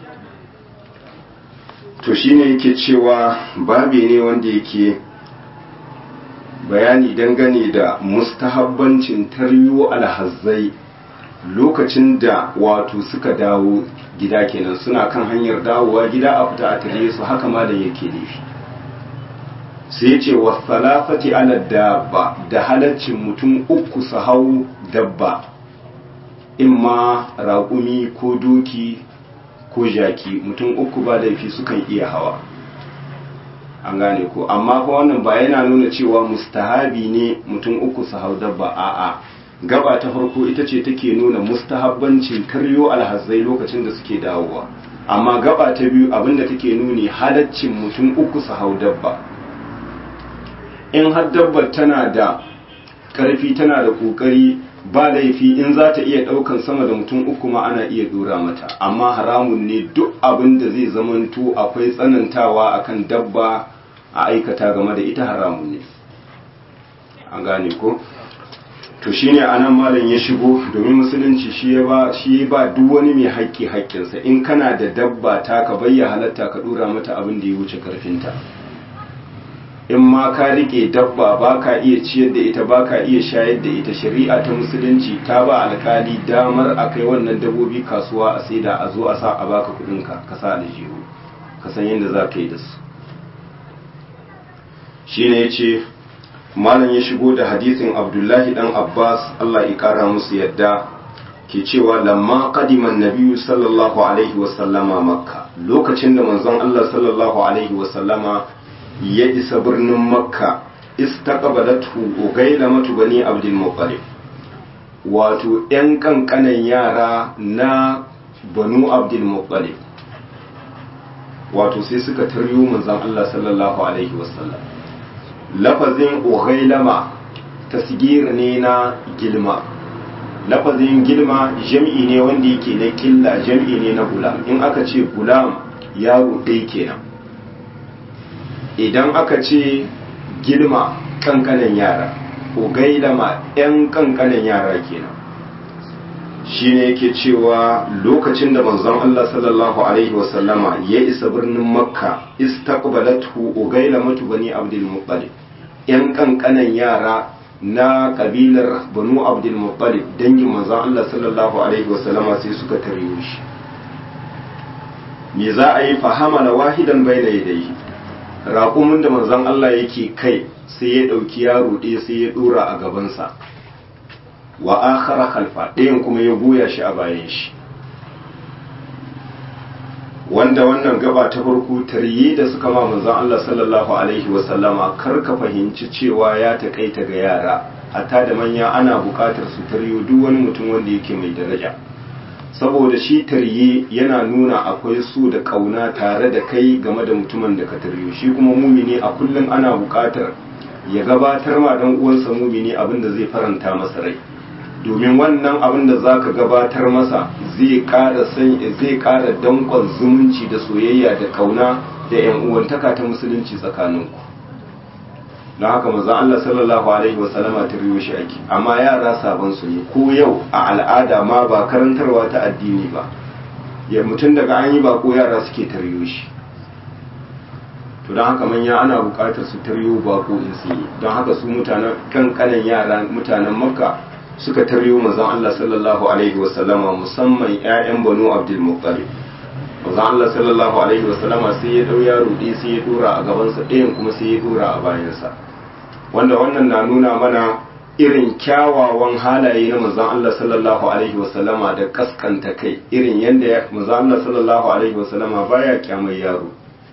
to shine yake cewa babi ne wanda yake bayani dangane da mustahabbancin taryo alhazzai lokacin da wato suka dawo gida kenan suna kan hanyar dawowa gida a fita a tare su haka ma da yake nufi sai ce wa salafati ala dabba da halaccin mutum uku su hau dabba imma raƙumi ko doki ko jaki mutum uku ba laifi sukan iya hawa an gane ko amma ko wannan ba yana nuna cewa mustahabi ne mutum uku su hau dabba a'a gaba ta farko ita ce take nuna mustahabbancin karyo alhazai lokacin da suke dawowa amma gaba ta biyu abinda take nuni halaccin mutum uku su hau dabba in har dabbar tana da karfi tana da kokari ba laifi in za ta iya daukan sama da mutum uku ma ana iya dora mata amma haramun ne duk abin da zai zamanto akwai tsanantawa akan dabba a aikata game da ita haramun ne an gane ko to shine anan malam ya shigo domin musulunci shi ya ba shi ba duk wani mai haƙƙi haƙƙinsa in kana da dabba ta ka bayya halatta ka dora mata abin da ya wuce karfinta in ma ka rike dabba ba ka iya ciyar da ita ba ka iya shayar da ita shari'a ta musulunci ta ba alkali damar a kai wannan dabbobi kasuwa a saida a zo a sa a baka kudinka ka sa aljihu ka san yadda za ka yi da su shi ne ya ce malam ya shigo da hadisin abdullahi dan abbas allah ya kara musu yadda ke cewa lamma qadiman nabiyyu sallallahu alaihi wasallama makka lokacin da manzon allah sallallahu alaihi wasallama ya isa birnin makka istaqbalatu ugailamatu bani abdul muttalib wato yan kankanan yara na banu abdul muttalib wato sai suka taryo manzon Allah sallallahu alaihi wasallam lafazin ugailama tasgir ne na gilma lafazin gilma jam'i ne wanda yake na killa jam'i ne na gulam in aka ce gulam yaro ɗaya kenan idan aka ce gilma kankanan yara ko gailama 'yan kankanan yara kenan shi ne yake cewa lokacin da manzon Allah sallallahu alaihi wasallama ya isa birnin makka istaqbalatu ugailamatu bani abdul muttalib 'yan kankanan yara na kabilar banu abdul muttalib dangin manzon Allah sallallahu alaihi wasallama sai suka taryo shi me za a yi fahamala wahidan bayna yadayhi raƙumin da manzon Allah yake kai sai ya ɗauki yaro ɗaya sai ya ɗora a gabansa wa akhara khalfa ɗayan kuma ya goya shi a bayan shi wanda wannan gaba ta farko tarye da suka ma manzon Allah sallallahu alaihi wa sallama kar ka fahimci cewa ya takaita ga yara hatta da manya ana buƙatar su taryo duk wani mutum wanda yake mai daraja saboda shi tarye yana nuna akwai su da kauna tare da kai game da mutumin da ka taryo shi kuma mumini a kullum ana buƙatar ya gabatar ma dan uwansa mumini abin da zai faranta masa rai domin wannan abin da zaka gabatar masa zai ƙara san zai ƙara dankon zumunci da soyayya da kauna da yan uwantaka ta musulunci tsakaninku don haka maza Allah sallallahu alaihi wasallama ta riyo shi ake amma yara sabon su ne ko yau a al'ada ma ba karantarwa ta addini ba ya mutum daga an yi ba ko yara suke taryo shi to don haka manya ana buƙatar su taryo bako in sun yi don haka su mutanen kankanan yara mutanen makka suka taryo mazan Allah sallallahu alaihi wasallama musamman 'ya'yan banu abdul muttalib mazan Allah sallallahu alaihi wasallama sai ya dau yaro ɗaya sai ya dora a gabansa ɗayan kuma sai ya dora a bayansa wanda wannan na nuna mana irin kyawawan halaye na manzon Allah sallallahu alaihi wasallama da kaskanta kai irin yadda manzon Allah sallallahu alaihi wasallama baya kyamar yaro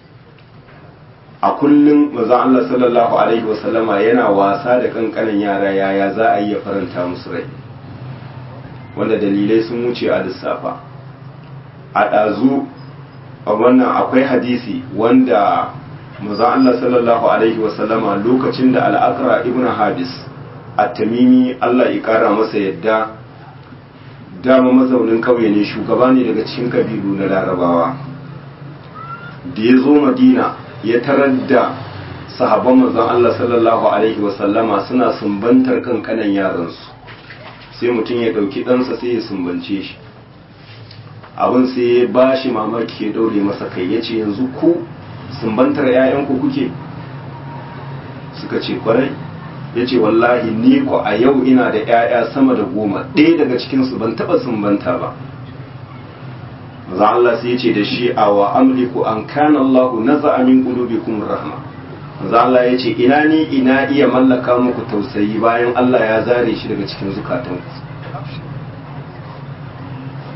a kullum manzon Allah sallallahu alaihi wasallama yana wasa da kankanin yara yaya za a yi ya faranta musu rai wanda dalilai sun wuce a lissafa a ɗazu a wannan akwai hadisi wanda manzon Allah sallallahu alaihi wasallama lokacin da al'akra ibn habis at-tamimi Allah ya kara masa yadda dama mazaunin kauye ne shugaba ne daga cikin kabilu na larabawa da ya zo madina ya tarar da sahabban manzon Allah sallallahu alaihi wasallama suna sumbantar kankanan yaransu sai mutum ya ɗauki ɗansa sai ya sumbance shi abin sai ya ba shi mamaki ya ɗaure masa kai ya ce yanzu ku sumbantar 'ya'yanku kuke suka ce kwarai ya ce wallahi ni ko a yau ina da 'ya'ya sama da goma ɗaya daga cikinsu ban taɓa sumbanta ba maza Allah sai ya ce da shi a wa amliku an kana Allahu naza min qulubikum rahma maza Allah ya ce ina ni ina iya mallaka muku tausayi bayan Allah ya zare shi daga cikin zukatanku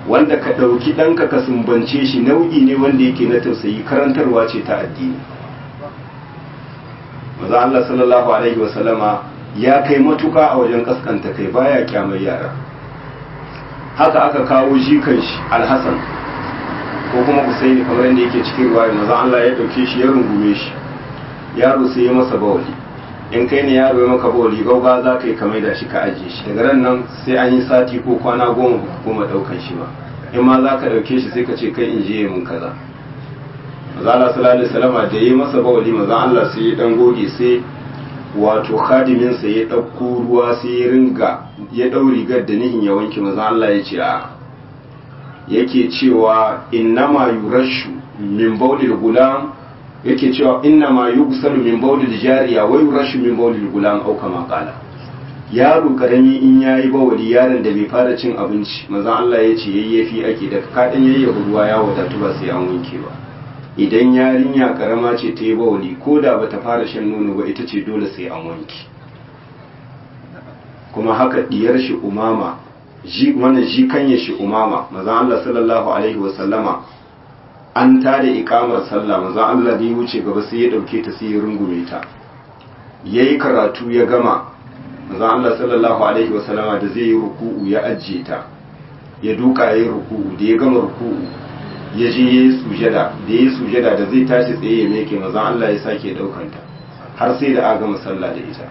wanda ka ɗauki ɗanka ka sumbance shi nau'i ne wanda yake na tausayi karantarwa ce ta addini maza Allah sallallahu alaihi wasallama ya kai matuka a wajen kaskanta kai baya kyamar yara haka aka kawo jikan shi alhassan ko kuma husaini kamar yadda yake cikin ruwaya maza Allah ya ɗauke shi ya rungume shi yaro sai ya masa bawali in kai ne yaro ya maka bawali gauga za ka yi kamar da shi ka ajiye shi daga ran nan sai an yi sati ko kwana goma ba kuma ɗaukan shi ba in ma za ka ɗauke shi sai ka ce kai in je mun kaza maza Allah sallallahu alaihi wasallam da yi masa bawali maza Allah sai ya dan goge sai wato khadimin sa ya ɗauko ruwa sai ya ringa ya ɗau rigar da nihin ya wanke maza Allah ya ce a yake cewa innama yurashu min bawlil gulam yake cewa inna ma yugsalu min bawlil jariya wa yurashu min bawlil gulam au kama qala yaro karami in yayi bawali yaron da bai fara cin abinci manzon Allah ya ce yayyafi ake da ka dan yayyafa ruwa ya wadatu ba sai an wanke ba idan yarinya karama ce ta yi bawali ko da bata fara shan nono ba ita ce dole sai an wanke kuma haka diyar shi umama ji mana ji kanye shi umama manzon Allah sallallahu alaihi wa sallama an tada ikamar sallah manzon Allah da ya wuce gaba sai ya dauke ta sai ya rungume ta yayi karatu ya gama manzon Allah sallallahu alaihi wasallama da zai yi ruku'u ya ajiye ta ya duka yayi ruku'u da ya gama ruku'u ya je yayi sujada da yayi sujada da zai tashi tsaye ya meke manzon Allah ya sake daukan ta har sai da aka gama sallah da ita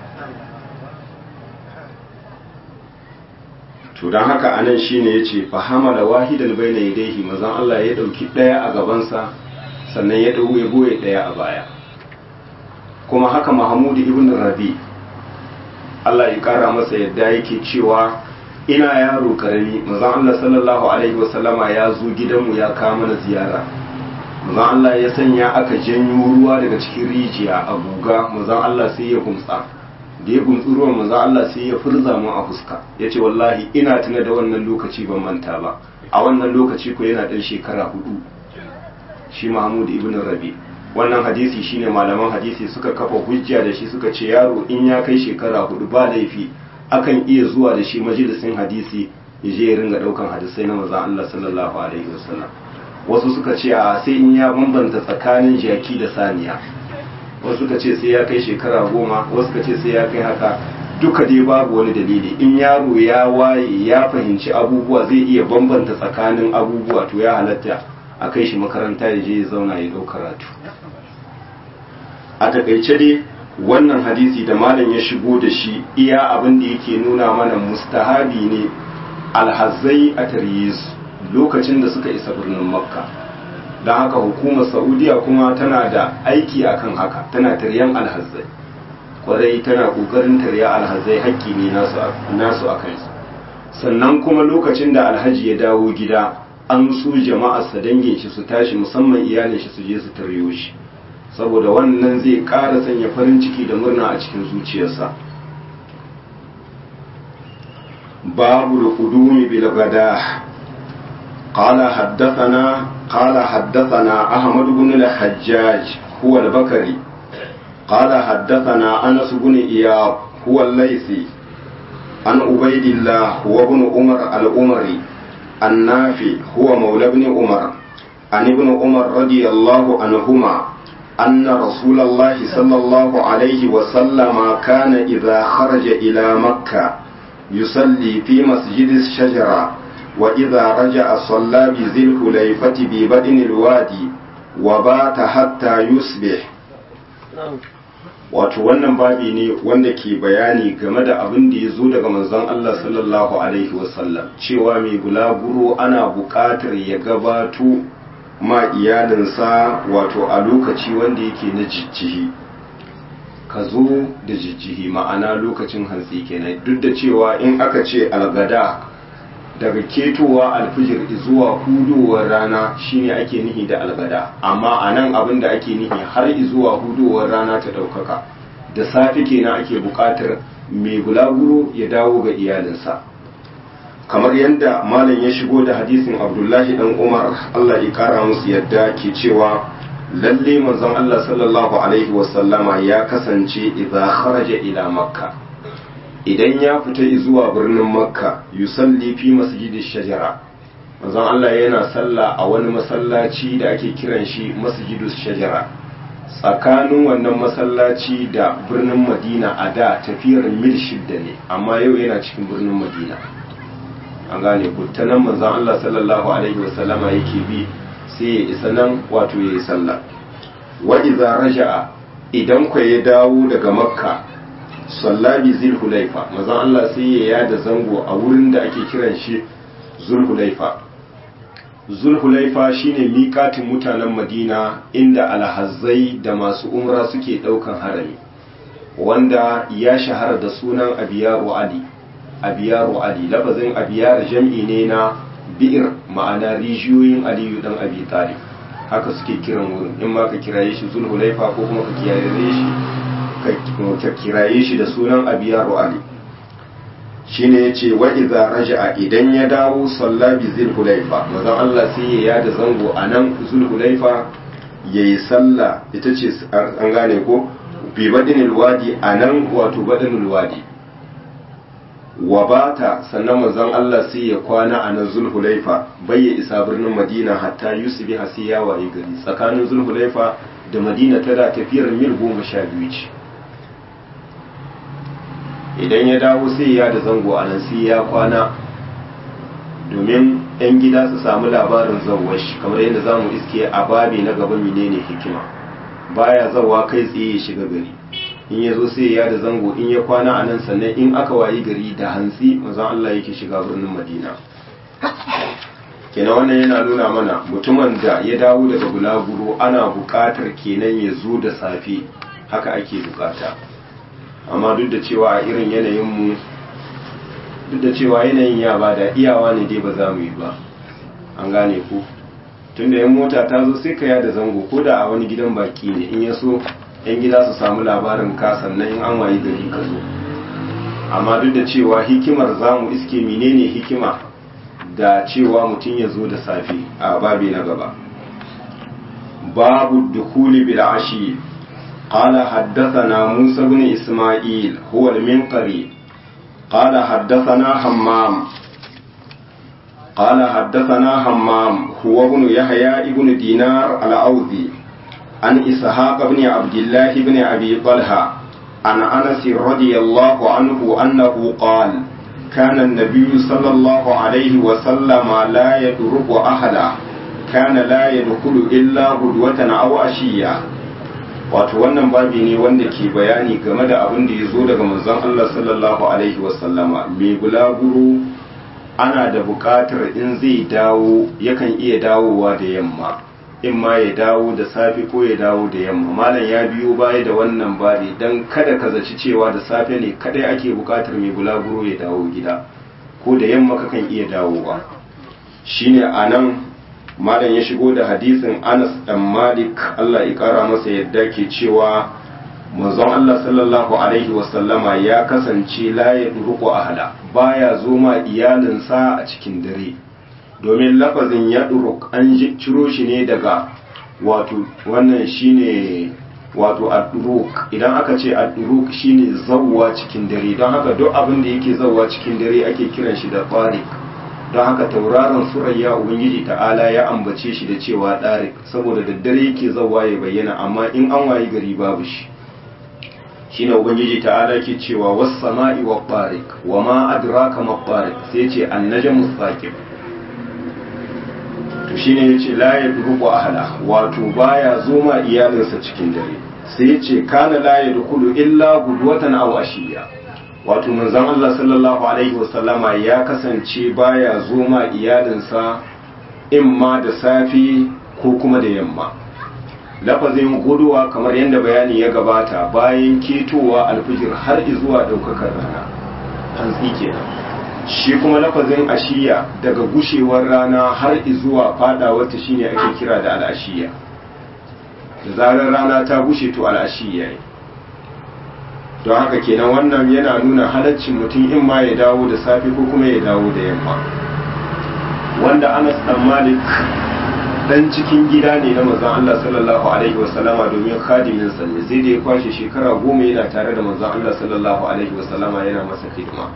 to dan haka anan shine yace fa hamala wahidan baina yadayhi manzon Allah ya dauki daya a gabansa sannan ya dau ya goye daya a baya kuma haka Mahmud ibn Rabi Allah ya kara masa yadda yake cewa ina yaro karami manzon Allah sallallahu alaihi wasallama ya zo gidanmu ya kawo mana ziyara manzon Allah ya sanya aka janyo ruwa daga cikin rijiya a guga manzon Allah sai ya gumtsa da ya gumtsi ruwan manzon Allah sai ya furza mu a fuska yace wallahi ina tuna da wannan lokaci ban manta ba a wannan lokaci ko yana dan shekara hudu shi Mahmud ibn Rabi wannan hadisi shine malaman hadisi suka kafa hujja da shi suka ce yaro in ya kai shekara hudu ba laifi akan iya zuwa da shi majalisin hadisi ya je ya ringa daukan hadisai na manzon Allah sallallahu alaihi wasallam wasu suka ce a sai in ya bambanta tsakanin jaki da saniya wasu suka ce sai ya kai shekara goma wasu suka ce sai ya kai haka duka dai babu wani dalili in yaro ya waye ya fahimci abubuwa zai iya bambanta tsakanin abubuwa to ya halatta a kai shi makaranta ya je ya zauna ya dau karatu a takaice dai wannan hadisi da malam ya shigo da shi iya abin da yake nuna mana mustahabi ne alhazai a taryiz lokacin da suka isa birnin makka don haka hukumar saudiya kuma tana da aiki akan haka tana taryan alhazai kwarai tana kokarin tarya alhazai hakki ne nasu a kansu sannan kuma lokacin da alhaji ya dawo gida an su jama'arsa dangin shi su tashi musamman iyalin shi su je su taryo shi saboda wannan zai ƙara sanya farin ciki da murna a cikin zuciyarsa babu da kudumi bil gada قال حدثنا قال حدثنا أحمد بن الحجاج هو البكري قال حدثنا أنس بن إياب هو الليثي عن عبيد الله هو ابن عمر الأمري النافي هو مولى ابن عمر عن ابن عمر رضي الله عنهما أن رسول الله صلى الله عليه وسلم كان إذا خرج إلى مكة يصلي في مسجد الشجرة وإذا رجع صلى بذي الحليفة ببدن الوادي وبات حتى يصبح wato wannan babi ne wanda ke bayani game da abin da ya zo daga manzon Allah sallallahu alaihi wasallam cewa mai bulaguro ana buƙatar ya gabato ma iyalinsa wato a lokaci wanda yake na jijjihi ka zo da jijjihi ma'ana lokacin hantsi kenan duk da cewa in aka ce algada daga ketowa alfijir zuwa hudowar rana shine ake nihi da algada amma a nan abin da ake nihi har zuwa hudowar rana ta ɗaukaka da safe kenan ake buƙatar mai bulaguro ya dawo ga iyalinsa kamar yadda malam ya shigo da hadisin abdullahi dan umar allah ya kara musu yadda ke cewa lalle manzon allah sallallahu alaihi wasallama ya kasance idza kharaja ila makka idan ya fita zuwa birnin makka yusalli fi masjidi shajara manzon Allah yana sallah a wani masallaci da ake kiran shi masjidus shajara tsakanin wannan masallaci da birnin madina a da tafiyar mil shidda ne amma yau yana cikin birnin madina an gane ku ta nan manzon Allah sallallahu alaihi wasallama yake bi sai ya isa nan wato ya yi sallah wa idza raja'a idan ku ya dawo daga makka sallabi zulhulaifa manzon Allah sai ya yada zango a wurin da ake kiran shi zulhulaifa zulhulaifa shine miƙatin mutanen madina inda alhazzai da masu umra suke ɗaukan harami wanda ya shahara da sunan abiyaru ali abiyaru ali lafazin abiyar jam'i ne na bi'ir ma'ana rijiyoyin aliyu dan abi talib haka suke kiran wurin in ma ka kiraye shi zulhulaifa ko kuma ka kiyaye shi ka kiraye shi da sunan abiyaru ali shine yace wa idza raja'a idan ya dawo salla bi zulhulaifa manzon Allah sai ya yada zango anan zulhulaifa yayi sallah ita ce an gane ko bi badinil wadi anan wato badinul wadi wa bata sannan manzon Allah sai ya kwana a nan zulhulaifa bai ya isa birnin madina hatta yusufi hasi ya waye gari tsakanin zulhulaifa da madina tana tafiyar mil goma sha biyu ce idan ya dawo sai ya da zango a nan sai ya kwana domin 'yan gida su samu labarin zawwashi kamar yadda za mu iske a babi na gaba menene hikima baya zawa kai tsaye ya shiga gari in ya zo sai ya da zango in ya kwana a nan sannan in aka wayi gari da hantsi mazan Allah yake shiga birnin madina kenan wannan yana nuna mana mutumin da ya dawo daga bulaguro ana buƙatar kenan ya zo da safe haka ake buƙata amma duk da cewa a irin yanayinmu duk da cewa yanayin ya ba da iyawa ne dai ba za mu yi ba an gane ku tunda yan mota ta zo sai ka yada zango ko da a wani gidan baki ne in ya so yan gida su samu labarin ka sannan in an wayi gari ka zo amma duk da cewa hikimar zamu iske menene hikima da cewa mutum ya zo da safe a babi na gaba babu dukuli bil ashi قال حدثنا موسى بن إسماعيل هو المنقري قال حدثنا حمام قال حدثنا حمام هو ابن يحيى ابن دينار الأوذي عن إسحاق بن عبد الله بن أبي طلحة عن أنس رضي الله عنه أنه قال كان النبي صلى الله عليه وسلم لا يدرك أحدا كان لا يدخل إلا غدوة أو عشية wato wannan babi ne wanda ke bayani game da abin da ya zo daga manzon Allah sallallahu alaihi wasallama mai bulaguro ana da buƙatar in zai dawo yakan iya dawowa da yamma in ma ya dawo da safe ko ya dawo da yamma malam ya biyo baya da wannan bari dan kada ka zaci cewa da safe ne kadai ake buƙatar mai bulaguro ya dawo gida ko da yamma kakan iya dawowa shine anan malam ya shigo da hadisin Anas dan Malik Allah ya kara masa yadda ke cewa manzon Allah sallallahu alaihi wasallama ya kasance la ya duruku ahla baya zo ma iyalinsa a cikin dare domin lafazin ya duruk an ciro shi ne daga wato wannan shine wato ad-duruk idan aka ce ad-duruk shine zawwa cikin dare don haka duk abin da yake zawwa cikin dare ake kiran shi da tariq don haka tauraron surayya ubangiji ta'ala ya ambace shi da cewa ɗarik saboda daddare yake zawa ya bayyana amma in an wayi gari babu shi shine ubangiji ta'ala ke cewa was sama'i wa tariq wa ma adraka ma tariq sai ce annajmu saqib to shine yace la yadruku ahla wato baya zoma iyalinsa cikin dare sai yace kana la yadkhulu illa gudwatan aw ashiya wato manzon Allah sallallahu alaihi wasallama ya kasance baya zo ma iyalinsa imma da safi ko kuma da yamma lafazin guduwa kamar yadda bayani ya gabata bayan ketowa alfijir har zuwa daukakar rana hantsi kenan shi kuma lafazin ashiya daga gushewar rana har zuwa fadawarta shine ake kira da al'ashiya da zarar rana ta gushe to al'ashiya ne don haka kenan wannan yana nuna halaccin mutum in ma ya dawo da safe ko kuma ya dawo da yamma wanda anas dan malik dan cikin gida ne na manzon Allah sallallahu alaihi wasallama domin khadimin sa ne sai da ya kwashe shekara goma yana tare da manzon Allah sallallahu alaihi wasallama yana masa hidima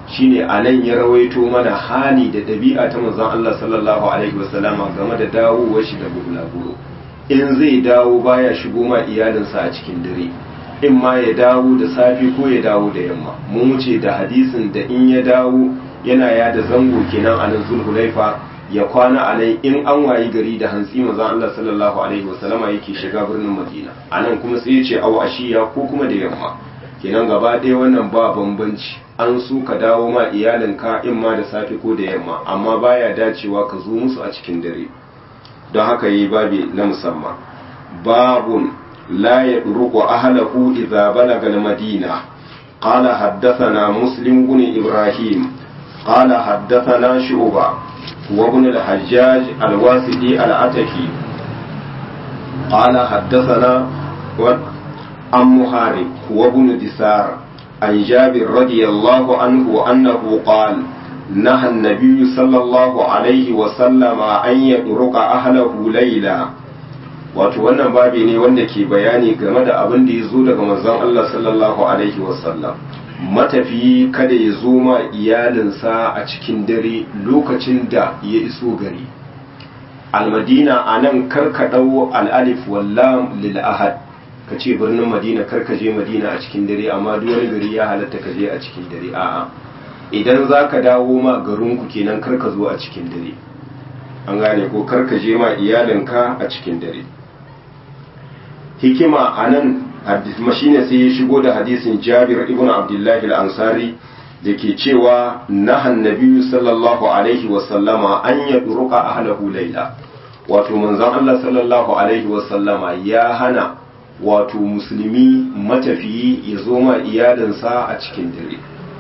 shine anan ya rawaito mana hali da dabi'a ta manzon Allah sallallahu alaihi wasallama game da dawowar shi da bulaguro in zai dawo baya shigo ma iyalinsa a cikin dare in ma ya dawo da safe ko ya dawo da yamma mun wuce da hadisin da in ya dawo yana yada zango kenan a nan zulhulaifa ya kwana a nan in an wayi gari da hantsi manzon Allah sallallahu alaihi wasallama yake shiga birnin Madina a nan kuma sai ya ce aw ashiya ko kuma da yamma kenan gaba ɗaya wannan ba bambanci an so ka dawo ma iyalinka in ma da safe ko da yamma amma baya dacewa ka zo musu a cikin dare don haka yi babi na musamman babun la ya ruku ahlahu idza balaga al-madina qala haddathana muslim ibn ibrahim qala haddathana shu'ba wa ibn al-hajjaj al-wasiti al-ataki qala haddathana عن محارب وابن دثار عن جابر رضي الله عنه أنه قال نهى النبي صلى الله عليه وسلم أن يدرك أهله ليلا wato wannan babi ne wanda ke bayani game da abin da ya zo daga manzon Allah sallallahu alaihi wasallam matafiyi kada ya zo ma iyalinsa a cikin dare lokacin da ya iso gari almadina a nan karka ɗau al'alif wallam lil ahad ka ce birnin madina kar ka je madina a cikin dare amma duk wani gari ya halatta ka je a cikin dare a'a idan za ka dawo ma garinku kenan kar ka zo a cikin dare an gane ko kar ka je ma iyalinka a cikin dare hikima a nan shine sai ya shigo da hadisin jabir ibn abdullahi al-ansari da ke cewa nahan nabiyyu sallallahu alaihi wasallama an yadruka ahlahu laila wato manzon Allah sallallahu alaihi wasallama ya hana wato musulmi matafiyi ya zo ma iyalinsa a cikin dare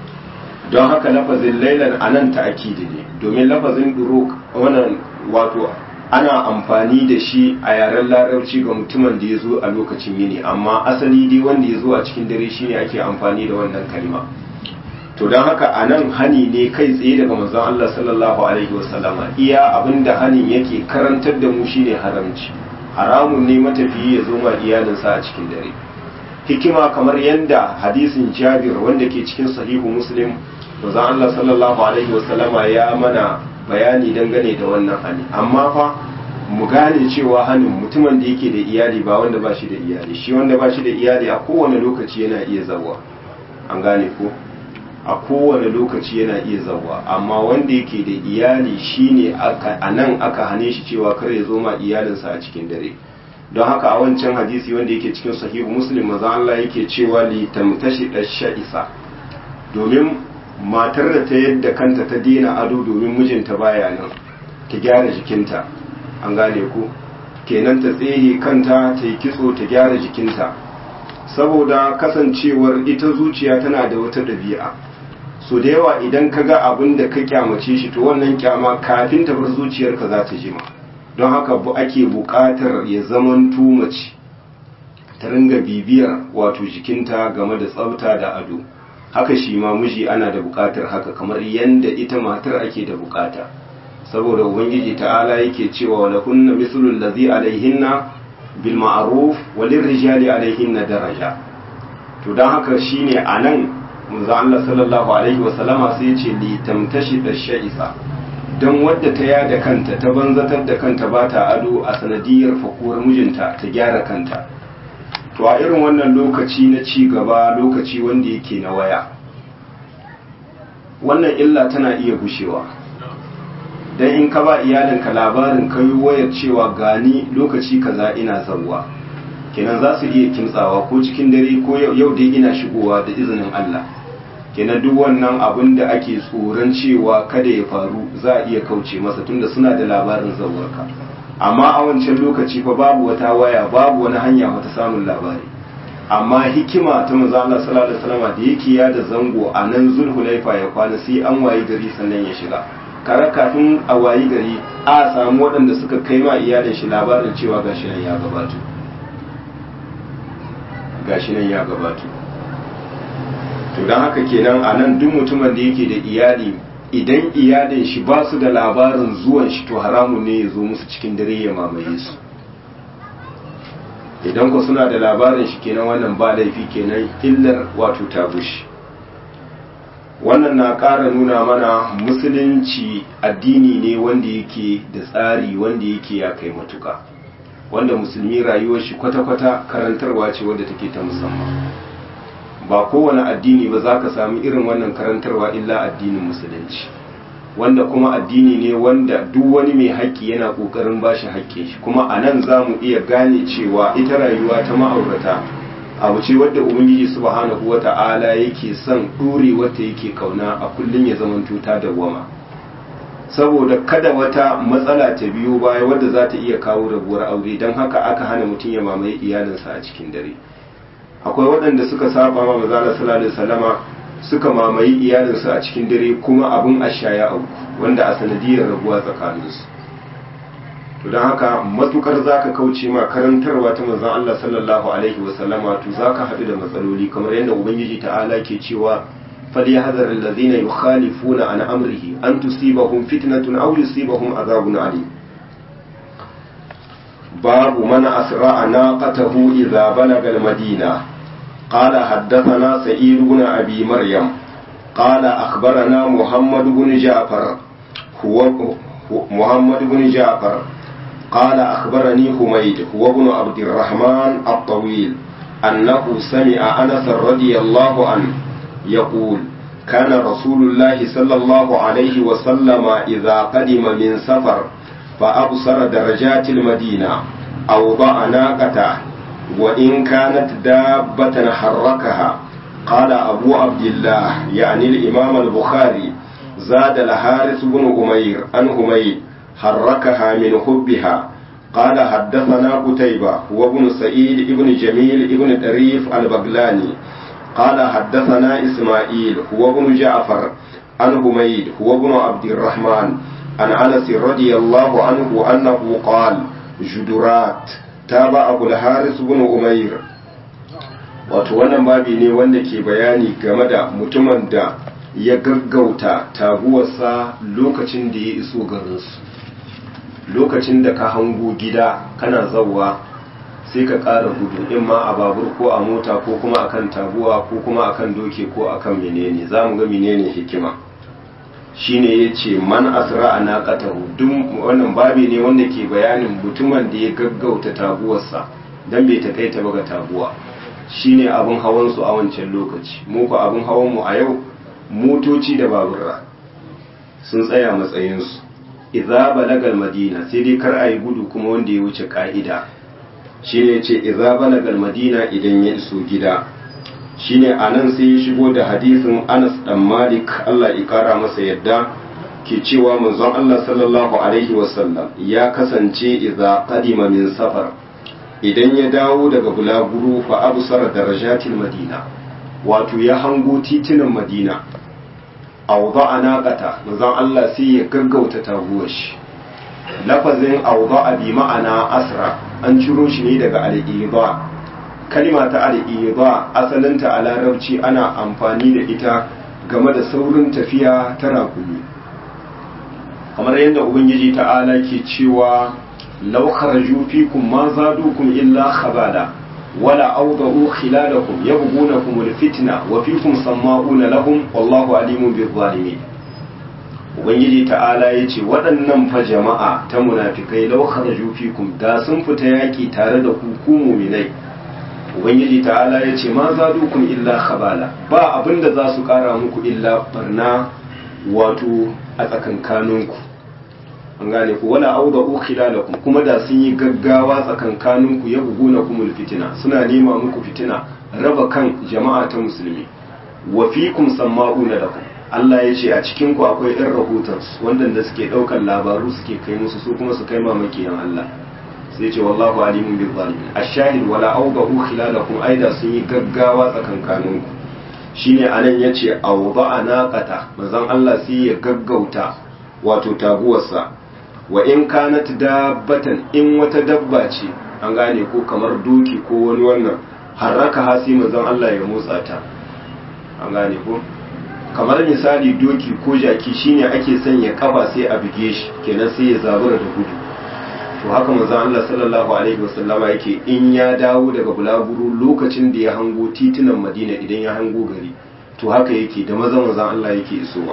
don haka lafazin lailan anan ta'akidi ne domin lafazin duruk wannan wato ana amfani da shi a yaren larabci ga mutumin da ya zo a lokacin yini amma asali dai wanda ya zo a cikin dare shine ake amfani da wannan kalma to don haka a nan hani ne kai tsaye daga manzon Allah sallallahu alaihi wasallama iya abinda hanin yake karantar da mu shine haramci haramun ne matafiyi ya zo ma iyalinsa a cikin dare hikima kamar yadda hadisin jabir wanda ke cikin sahihu muslim manzon Allah sallallahu alaihi wasallama ya mana bayani dangane da wannan hani amma fa mu gane cewa hanin mutumin da yake da iyali ba wanda ba shi da iyali shi wanda ba shi da iyali a kowane lokaci yana iya zawa an gane ko a kowane lokaci yana iya zawa amma wanda yake da iyali shine a nan aka hane shi cewa kar ya zo ma iyalinsa a cikin dare don haka a wancan hadisi wanda yake cikin sahihu muslim maza Allah yake cewa li tamtashi sha'isa domin matar da ta yadda kanta ta dena ado domin mijinta baya nan ta gyara jikinta an gane ku kenan ta tsehe kanta ta yi kitso ta gyara jikinta saboda kasancewar ita zuciya tana da wata ɗabi'a so da yawa idan ka ga abin da ka kyamace shi to wannan kyama kafin ta bar zuciyarka za ta jima don haka bu ake buƙatar ya zaman mace ta ringa bibiyar wato jikinta game da tsafta da ado haka shi ma miji ana da buƙatar haka kamar yanda ita matar ake da buƙata saboda ubangiji ta'ala yake cewa wala kunna mislul ladhi alaihinna bil ma'ruf walin rijali alaihinna daraja to dan haka shine anan manzo Allah sallallahu alaihi wasallama sai ya ce li tamtashi da sha'isa don wadda ta yada kanta ta banzatar da kanta ba ta ado a sanadiyar fakuwar mijinta ta gyara kanta to a irin wannan lokaci na ci gaba lokaci wanda yake na waya wannan illa tana iya gushewa dan in ka ba iyalinka labarin kai wayar cewa gani lokaci kaza ina zawwa kenan za su iya kimtsawa ko cikin dare ko yau dai ina shigowa da izinin Allah kenan duk wannan abin da ake tsoron cewa kada ya faru za a iya kauce masa tunda suna da labarin zawarka amma a wancan lokaci fa babu wata waya babu wani hanya wata samun labari amma hikima ta manzo Allah sallallahu alaihi wasallam da yake ya da zango a nan zulhulaifa ya kwana sai an wayi gari sannan ya shiga kare kafin a wayi gari a samu waɗanda suka kai ma iyalin shi labarin cewa gashi nan ya gabato gashi nan ya gabato to don haka kenan a nan duk mutumin da yake da iyali idan iyalin shi ba su da labarin zuwan shi to haramun ne ya zo musu cikin dare ya mamaye su idan ku suna da labarin shi kenan wannan ba laifi kenan illar wato ta bushe wannan na ƙara nuna mana musulunci addini ne wanda yake da tsari wanda yake ya kai matuka wanda musulmi rayuwar shi kwata-kwata karantarwa ce wadda take ta musamman ba kowane addini ba za ka sami irin wannan karantarwa illa addinin musulunci wanda kuma addini ne wanda duk wani mai haƙƙi yana ƙoƙarin ba shi haƙƙin shi kuma a nan za mu iya gane cewa ita rayuwa ta ma'aurata abu ce wadda ubangiji subhanahu wa ta'ala yake son ɗore wata yake kauna a kullum ya zamanto ta dawwama saboda kada wata matsala ta biyo baya wadda za ta iya kawo rabuwar aure don haka aka hana mutum ya mamaye iyalinsa a cikin dare akwai waɗanda suka saba ma mazala sallallahu alaihi wasallama suka mamaye iyalinsu a cikin dare kuma abin ashaya auku wanda a sanadiyar rabuwa tsakaninsu to don haka matukar zaka kauce ma karantarwa ta manzon Allah sallallahu alaihi wasallama to zaka haɗu da matsaloli kamar yadda ubangiji ta'ala ke cewa فليحذر الذين يخالفون عن أمره أن تصيبهم فتنة أو يصيبهم عذاب عليم باب من أسرع ناقته إذا بلغ المدينة قال حدثنا سعيد بن أبي مريم قال أخبرنا محمد بن جعفر هو محمد بن جعفر قال أخبرني حميد هو ابن عبد الرحمن الطويل أنه سمع أنس رضي الله عنه يقول كان رسول الله صلى الله عليه وسلم إذا قدم من سفر فأبصر درجات المدينة أوضع ناقته وإن كانت دابة حركها قال أبو عبد الله يعني الإمام البخاري زاد الحارث بن أمير عن حميد حركها من حبها قال حدثنا قتيبة وابن سعيد ابن جميل ابن طريف البغلاني قال حدثنا إسماعيل هو ابن جعفر عن حميد هو ابن عبد الرحمن عن أنس رضي الله عنه أنه قال جدرات تابعه الحارث بن أمير wato wannan babi ne wanda ke bayani game da mutumin da ya gaggauta taguwarsa lokacin da ya iso garinsu lokacin da ka hango gida kana zauwa sai ka ƙara gudu in ma a babur ko a mota ko kuma akan taguwa ko kuma akan doke ko akan menene za mu ga menene hikima shine ya ce man asra a naƙatahu duk wannan babi ne wanda ke bayanin mutumin da ya gaggauta taguwarsa don bai takaita ba ga taguwa shine abin hawan su a wancan lokaci mu ko abin hawan mu a yau motoci da baburra sun tsaya matsayinsu idza balagal madina sai dai kar a yi gudu kuma wanda ya wuce ka'ida shine ce idza balagal madina idan ya iso gida shine anan sai ya shigo da hadisin Anas dan Malik Allah ya kara masa yadda ke cewa manzon Allah sallallahu alaihi wasallam ya kasance idza qadima min safar idan ya dawo daga bulaguro fa absara darajatil madina wato ya hango titunan madina awda'a naqata manzon Allah sai ya gaggauta taguwar shi lafazin awda'a bi ma'ana asra an ciro shi ne daga al-idha kalima ta al-idha asalinta a larabci ana amfani da ita game da saurin tafiya ta rakumi kamar yadda ubangiji ta'ala ke cewa law kharaju fikum ma zadukum illa khabala wala awdahu khilalakum yabghunakum al-fitna wa fikum sama'una lahum wallahu alimun bil-zalimin ubangiji ta'ala ya ce waɗannan fa jama'a ta munafikai lau kharaju fikum da sun fita yaƙi tare da ku ku muminai ubangiji ta'ala ya ce ma zadukum illa khabala ba abinda za su ƙara muku illa barna wato a tsakankaninku an gane ku wala auda ukhilalakum kuma da sun yi gaggawa tsakankaninku ya buguna kumul fitina suna nema muku fitina raba kan jama'a ta musulmi wa fikum samma'una lakum Allah ya ce a cikin ku akwai ɗan rahotonsu wanda suke ɗaukar labaru suke kai musu su kuma su kai mamakiyan Allah sai ce wallahu alimun bil zalimin ashahid wala awdahu khilalakum aida sun yi gaggawa tsakankanin ku shine anan yace awda'a naqata manzon Allah sai ya gaggauta wato taguwarsa wa in kanat dabbatan in wata dabba ce an gane ko kamar doki ko wani wannan harraka hasi manzon Allah ya motsa ta an gane ko kamar misali doki ko jaki shine ake sanya kafa sai a buge shi kenan sai ya zabura da gudu to haka manzo Allah sallallahu alaihi wasallama yake in ya dawo daga bulaguro lokacin da ya hango titunan Madina idan ya hango gari to haka yake da maza manzon Allah yake isowa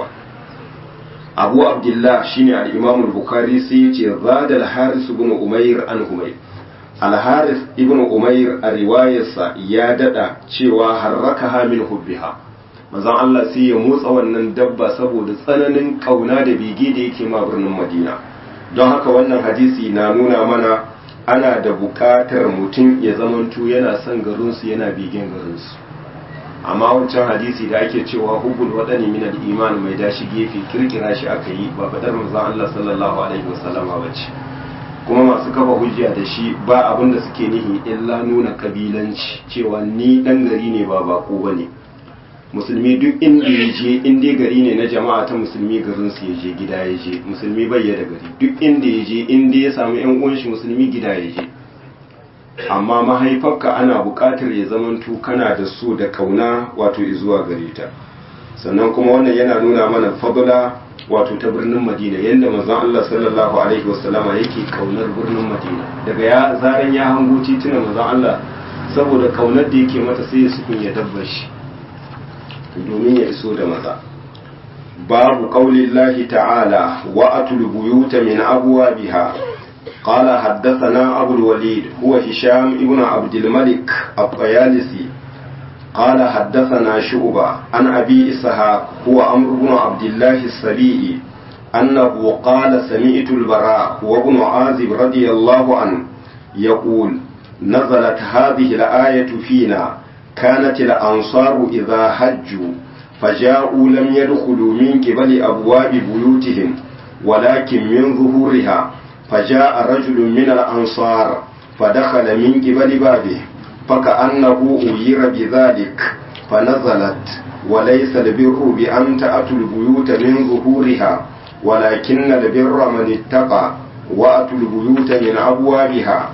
abu abdullah shine al-imam al-bukhari sai yace zada al-haris ibn umayr an humayr al-haris ibn umayr a riwayarsa ya dada cewa harrakaha min hubbiha manzon Allah sai ya motsa wannan dabba saboda tsananin kauna da bege da yake ma birnin Madina don haka wannan hadisi na nuna mana ana da buƙatar mutum ya zamanto yana son garinsu yana begen garinsu amma wancan hadisi da ake cewa hubul wadani min al-iman mai dashi gefe kirkira shi aka yi ba fadar manzon Allah sallallahu alaihi wasallama bace kuma masu kafa hujja da shi ba abin da suke nihi illa nuna kabilanci cewa ni dan gari ne ba bako bane musulmi duk inda ya je in dai gari ne na jama'a ta musulmi garin su ya je gida ya je musulmi bai da gari duk inda ya je in dai ya samu yan uwan shi musulmi gida ya je amma mahaifarka ana buƙatar ya zamanto kana da so da kauna wato zuwa gare ta sannan kuma wannan yana nuna mana fadla wato ta birnin madina yadda manzon Allah sallallahu alaihi wasallama yake kaunar birnin madina daga ya zaran ya hango titunan manzon Allah saboda kaunar da yake mata sai ya sukun ya dabba shi domin ya iso da maza babu qaulillahi ta'ala wa atul buyuta min abwabiha قال حدثنا أبو الوليد هو هشام ابن عبد الملك الطيالسي قال حدثنا شعبة عن أبي إسحاق هو أمر بن عبد الله السبيعي أنه قال سمعت البراء وابن عازب رضي الله عنه يقول نزلت هذه الآية فينا كانت الأنصار إذا حجوا فجاءوا لم يدخلوا من قبل أبواب بيوتهم ولكن من ظهورها فجاء رجل من الأنصار فدخل من قبل بابه فكأنه أير بذلك فنزلت وليس البر بأن تأتوا البيوت من ظهورها ولكن البر من اتقى وأتوا البيوت من أبوابها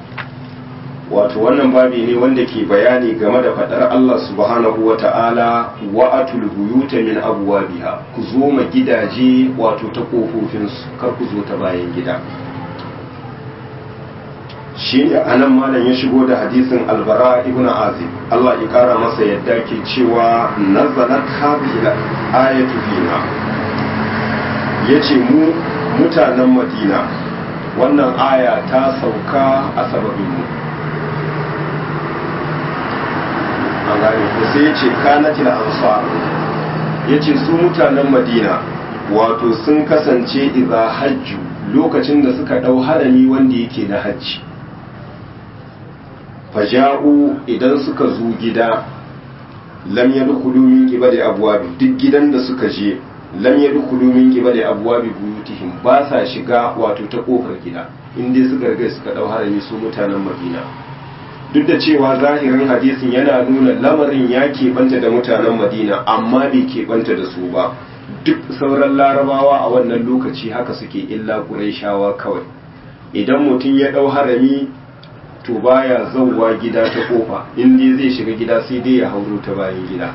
wato wannan babi ne wanda ke bayani game da fadar Allah subhanahu wa ta'ala wa atul buyuta min abwabiha ku zo ma gidaje wato ta kofofinsu kar ku zo ta bayan gida shi ne anan malam ya shigo da hadisin albara ibn azib Allah ya kara masa yadda ke cewa nazalat hadhihi ayatu fina yace mu mutanen madina wannan aya ta sauka a sababin mu an gane ko sai yace kanatil ansar yace su mutanen madina wato sun kasance idza hajju lokacin da suka dau harami wanda yake na hajji faja'u idan suka zo gida lam yadkhulu min qibali abwabi duk gidan da suka je lam yadkhulu min qibali abwabi buyutihim ba sa shiga wato ta kofar gida in dai suka riga suka dau harami su mutanen Madina duk da cewa zahirin hadisin yana nuna lamarin ya keɓanta da mutanen Madina amma bai keɓanta da su ba duk sauran larabawa a wannan lokaci haka suke illa Qurayshawa kawai idan mutum ya dau harami to baya zauwa gida ta kofa in dai zai shiga gida sai dai ya hauro ta bayan gida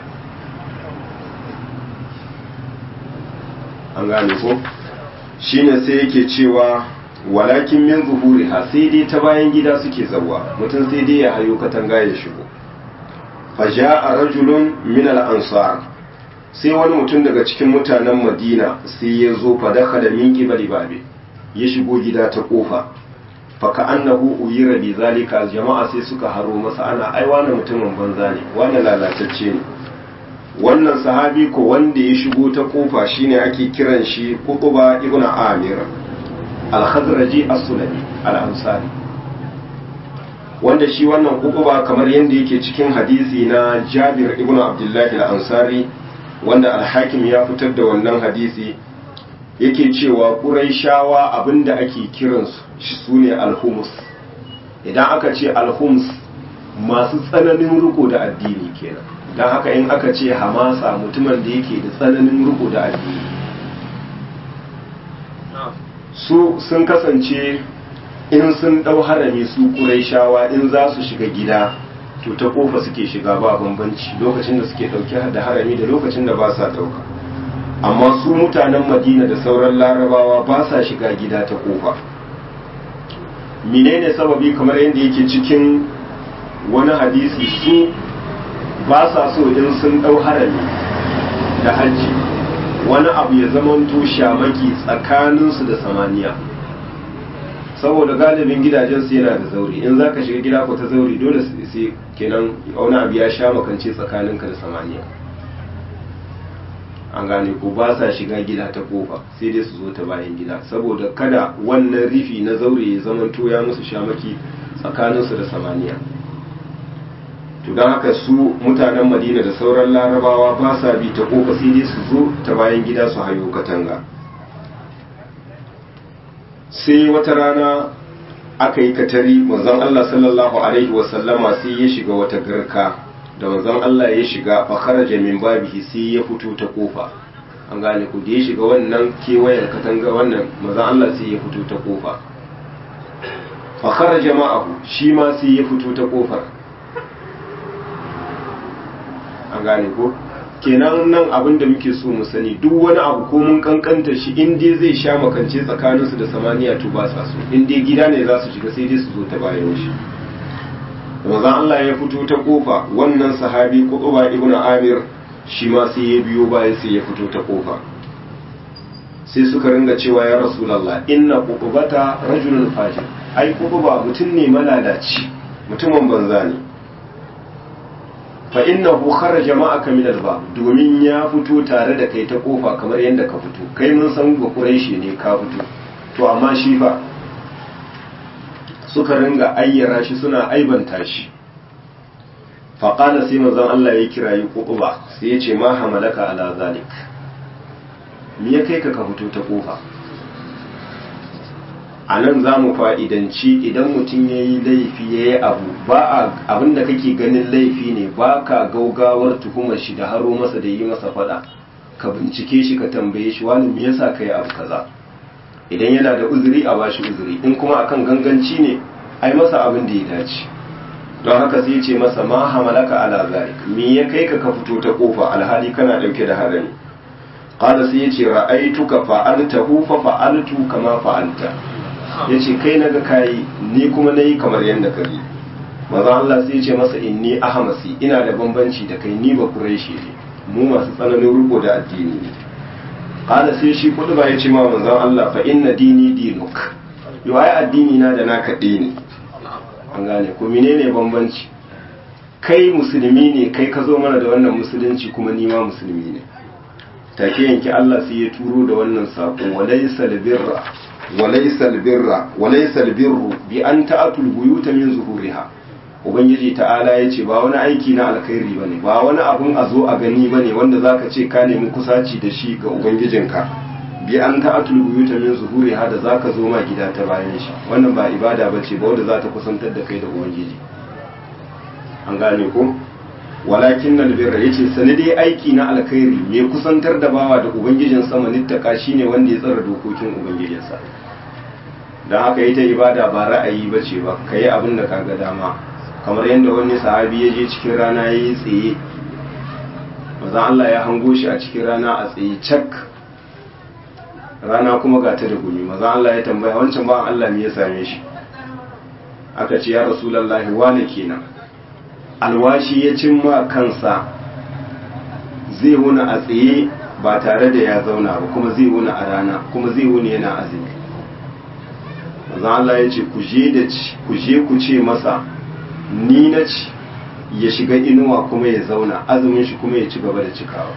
an gane ko shine sai yake cewa walakin min zuhuriha sai dai ta bayan gida suke zauwa mutum sai dai ya hayo katanga ya shigo faja'a rajulun min al-ansar sai wani mutum daga cikin mutanen madina sai ya zo fa dakhala min qibali babi ya shigo gida ta kofa faka annahu uyira bi zalika jama'a sai suka haro masa ana ai wani mutumin banza ne wani lalatacce ne wannan sahabi ko wanda ya shigo ta kofa shine ake kiran shi Qutuba ibn Amir al-Khazraji as-Sulami al-Ansari wanda shi wannan Qutuba kamar yadda yake cikin hadisi na Jabir ibn Abdullah al-Ansari wanda al-Hakim ya fitar da wannan hadisi yake cewa ƙuraishawa abinda ake kiransu shi su ne alhumus idan aka ce alhumus masu tsananin riko da addini kenan don haka in aka ce hamasa mutumin da yake da tsananin riko da addini su sun kasance in sun ɗau harami su ƙuraishawa in za su shiga gida to ta kofa suke shiga ba bambanci lokacin da suke ɗauke da harami da lokacin da ba sa ɗauka amma su mutanen madina da sauran larabawa ba sa shiga gida ta kofa menene sababi kamar yadda yake cikin wani hadisi su ba sa so in sun dau harami da hajji wani abu ya zamanto shamaki tsakaninsu da samaniya saboda galibin gidajensu yana da zauri in za ka shiga gida ko ta zauri dole sai kenan wani abu ya sha makance tsakaninka da samaniya an gane ko ba sa shiga gida ta kofa sai dai su zo ta bayan gida saboda kada wannan rifi na zaure ya zamanto ya musu shamaki tsakaninsu da samaniya to don haka su mutanen madina da sauran larabawa ba sa bi ta kofa sai dai su zo ta bayan gida su hayo katanga sai wata rana aka yi katari manzon Allah sallallahu alaihi wasallama sai ya shiga wata garka da manzon Allah ya shiga fa kharaja min babihi sai ya fito ta kofa an gane ku da ya shiga wannan kewayen katanga wannan manzon Allah sai ya fito ta kofa fa kharaja ma'ahu shi ma sai ya fito ta kofar an gane ko kenan nan abin da muke so mu sani duk wani abu ko mun kankanta shi in dai zai sha makance tsakaninsu da samaniya to ba sa so in dai gida ne za su shiga sai dai su zo ta bayan shi manzon Allah ya fito ta kofa wannan sahabi Quba ibn Amir shi ma sai ya biyo baya sai ya fito ta kofa sai suka ringa cewa ya Rasulullah inna Qubata rajulun fajir ai Quba mutum ne malalaci mutumin banza ne fa innahu kharaja ma'aka min al-bab domin ya fito tare da kai ta kofa kamar yadda ka fito kai mun san ba Quraishi ne ka fito to amma shi fa suka ringa ayyara shi suna aibanta shi faƙala sai manzon Allah ya kira yi ƙuɓa sai ya ce ma hamalaka ala zalik me ya kai ka ka fito ta ƙofa a nan za mu fa'idanci idan mutum ya yi laifi ya yi abu ba abin da kake ganin laifi ne ba ka gaugawar tuhumar shi da haro masa da yi masa faɗa ka bincike shi ka tambaye shi wani me yasa ka yi abu kaza idan yana da uzuri a bashi uzuri in kuma akan ganganci ne ai masa abin da ya dace don haka sai ce masa ma hamalaka ala zalik me ya kai ka ka fito ta kofa alhali kana dauke da harami qala sai yace ra'aituka fa'altahu fa fa'altu kama fa'alta yace kai naga kai ni kuma nayi kamar yanda ka yi maza Allah sai yace masa inni ahmasi ina da bambanci da kai ni ba quraishi ne mu masu tsananin rubo da addini ne qala sai shi kudu ba yace ma manzon Allah fa inna dini dinuk yo ai addini na da naka ne an gane ko menene bambanci kai musulmi ne kai ka zo mana da wannan musulunci kuma ni ma musulmi ne take yanki Allah sai ya turo da wannan sako walaysa albirra walaysa albirra walaysa albirru bi an ta'atul buyuta min zuhuriha ubangiji ta'ala ya ce ba wani aiki na alkhairi bane ba wani abun a zo a gani bane wanda zaka ce ka nemi kusaci da shi ga ubangijinka bi an ta'atul buyuta min zuhuriha da zaka zo ma gida ta bayan shi wannan ba ibada bace ba wanda za ta kusantar da kai da ubangiji an gane ko walakin nan birra yace sani dai aiki na alkhairi mai kusantar da bawa da ubangijin sama nittaka shine wanda ya tsara dokokin ubangijinsa dan haka ita ibada ba ra'ayi bace ba kai abin da kaga dama kamar yadda wani sahabi ya je cikin rana yayi tsaye manzon Allah ya hango shi a cikin rana a tsaye cak rana kuma ga ta da gumi maza Allah ya tambaya wancan ba Allah me ya same shi aka ce ya rasulullahi wane kenan alwashi ya cimma kansa zai wuna a tsaye ba tare da ya zauna ba kuma zai wuna a rana kuma zai wuni yana azumi maza Allah ya ce ku je da ci ku je ku ce masa ni na ci ya shiga inuwa kuma ya zauna azumin shi kuma ya ci gaba da cikawa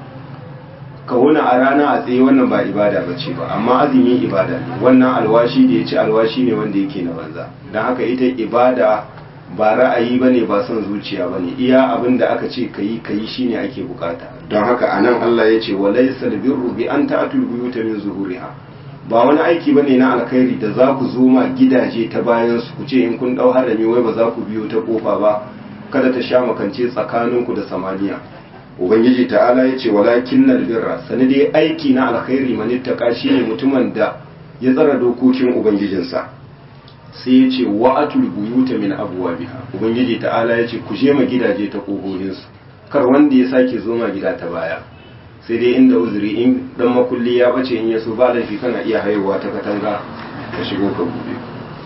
ka wuna a rana a tsaye wannan ba ibada ba ce ba amma azumi ibada ne wannan alwashi da ya ci alwashi ne wanda yake na banza don haka ita ibada ba ra'ayi ba ne ba son zuciya ba ne iya abin da aka ce ka yi ka yi shine ake bukata don haka a nan Allah ya ce walai salbirru bi an ta'atul buyuta min zuhuriha ba wani aiki ba ne na alkhairi da za ku zo ma gidaje ta bayan su ku ce in kun dau harami wai ba za ku biyo ta kofa ba kada ta sha makance tsakaninku da samaniya ubangiji ta'ala ya ce walakin na birra sani dai aiki na alkhairi manittaka shi ne mutumin da ya tsara dokokin ubangijinsa sai ya ce wa'atul buyuta min abwabiha ubangiji ta'ala ya ce ku je ma gidaje ta kohohinsu kar wanda ya sake zo ma gida ta baya sai dai inda uzuri in dan makulli ya bace in yaso ba laifi kana iya haihuwa ta katanga ka shigo ka bude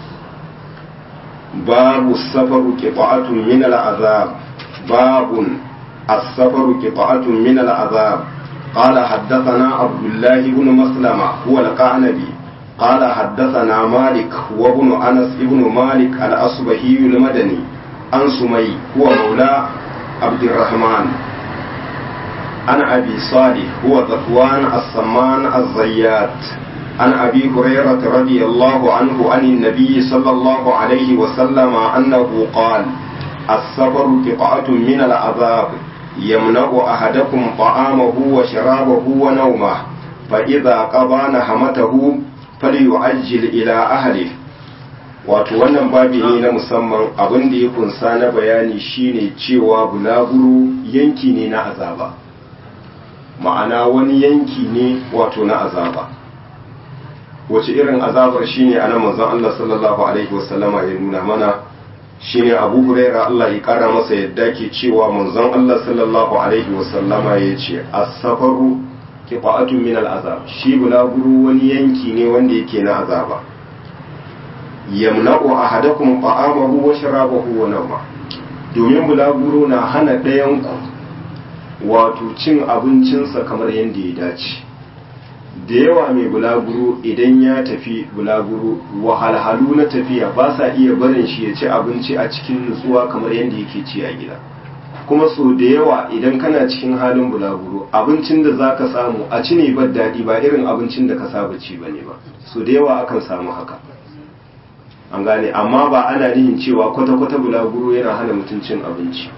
babu safaru qita'atun min al'azab babun السفر قطعة من العذاب قال حدثنا عبد الله بن مسلمة هو القعنبي قال حدثنا مالك وابن أنس بن مالك الأصبهي المدني عن سمي هو مولى عبد الرحمن عن أبي صالح هو ذكوان السمان الزيات عن أبي هريرة رضي الله عنه عن النبي صلى الله عليه وسلم أنه قال السفر قطعة من العذاب يمنع أحدكم طعامه وشرابه ونومه فإذا قضى نهمته فليعجل إلى أهله wato wannan babi ne na musamman abin da ya kunsa na bayani shine cewa bulaguro yanki ne na azaba ma'ana wani yanki ne wato na azaba wace irin azabar shine ana manzon Allah sallallahu alaihi wasallama ya nuna mana shine Abu Huraira Allah ya kara masa yadda ke cewa manzon Allah sallallahu alaihi wasallama ya ce as-safaru qita'atun min al-azab shi bulaguro wani yanki ne wanda yake na azaba yamna'u ahadakum ta'amahu wa sharabahu wa nawma domin bulaguro na hana ɗayan ku wato cin abincinsa kamar yadda ya dace da yawa mai bulaguro idan ya tafi bulaguro wahalhalu na tafiya ba sa iya barin shi ya ci abinci a cikin nutsuwa kamar yadda yake ci a gida kuma so da yawa idan kana cikin halin bulaguro abincin da za ka samu a ci ne bar daɗi ba irin abincin da ka saba ci ba ne ba so da yawa akan samu haka an gane amma ba ana nihin cewa kwata-kwata bulaguro yana hana mutum cin abinci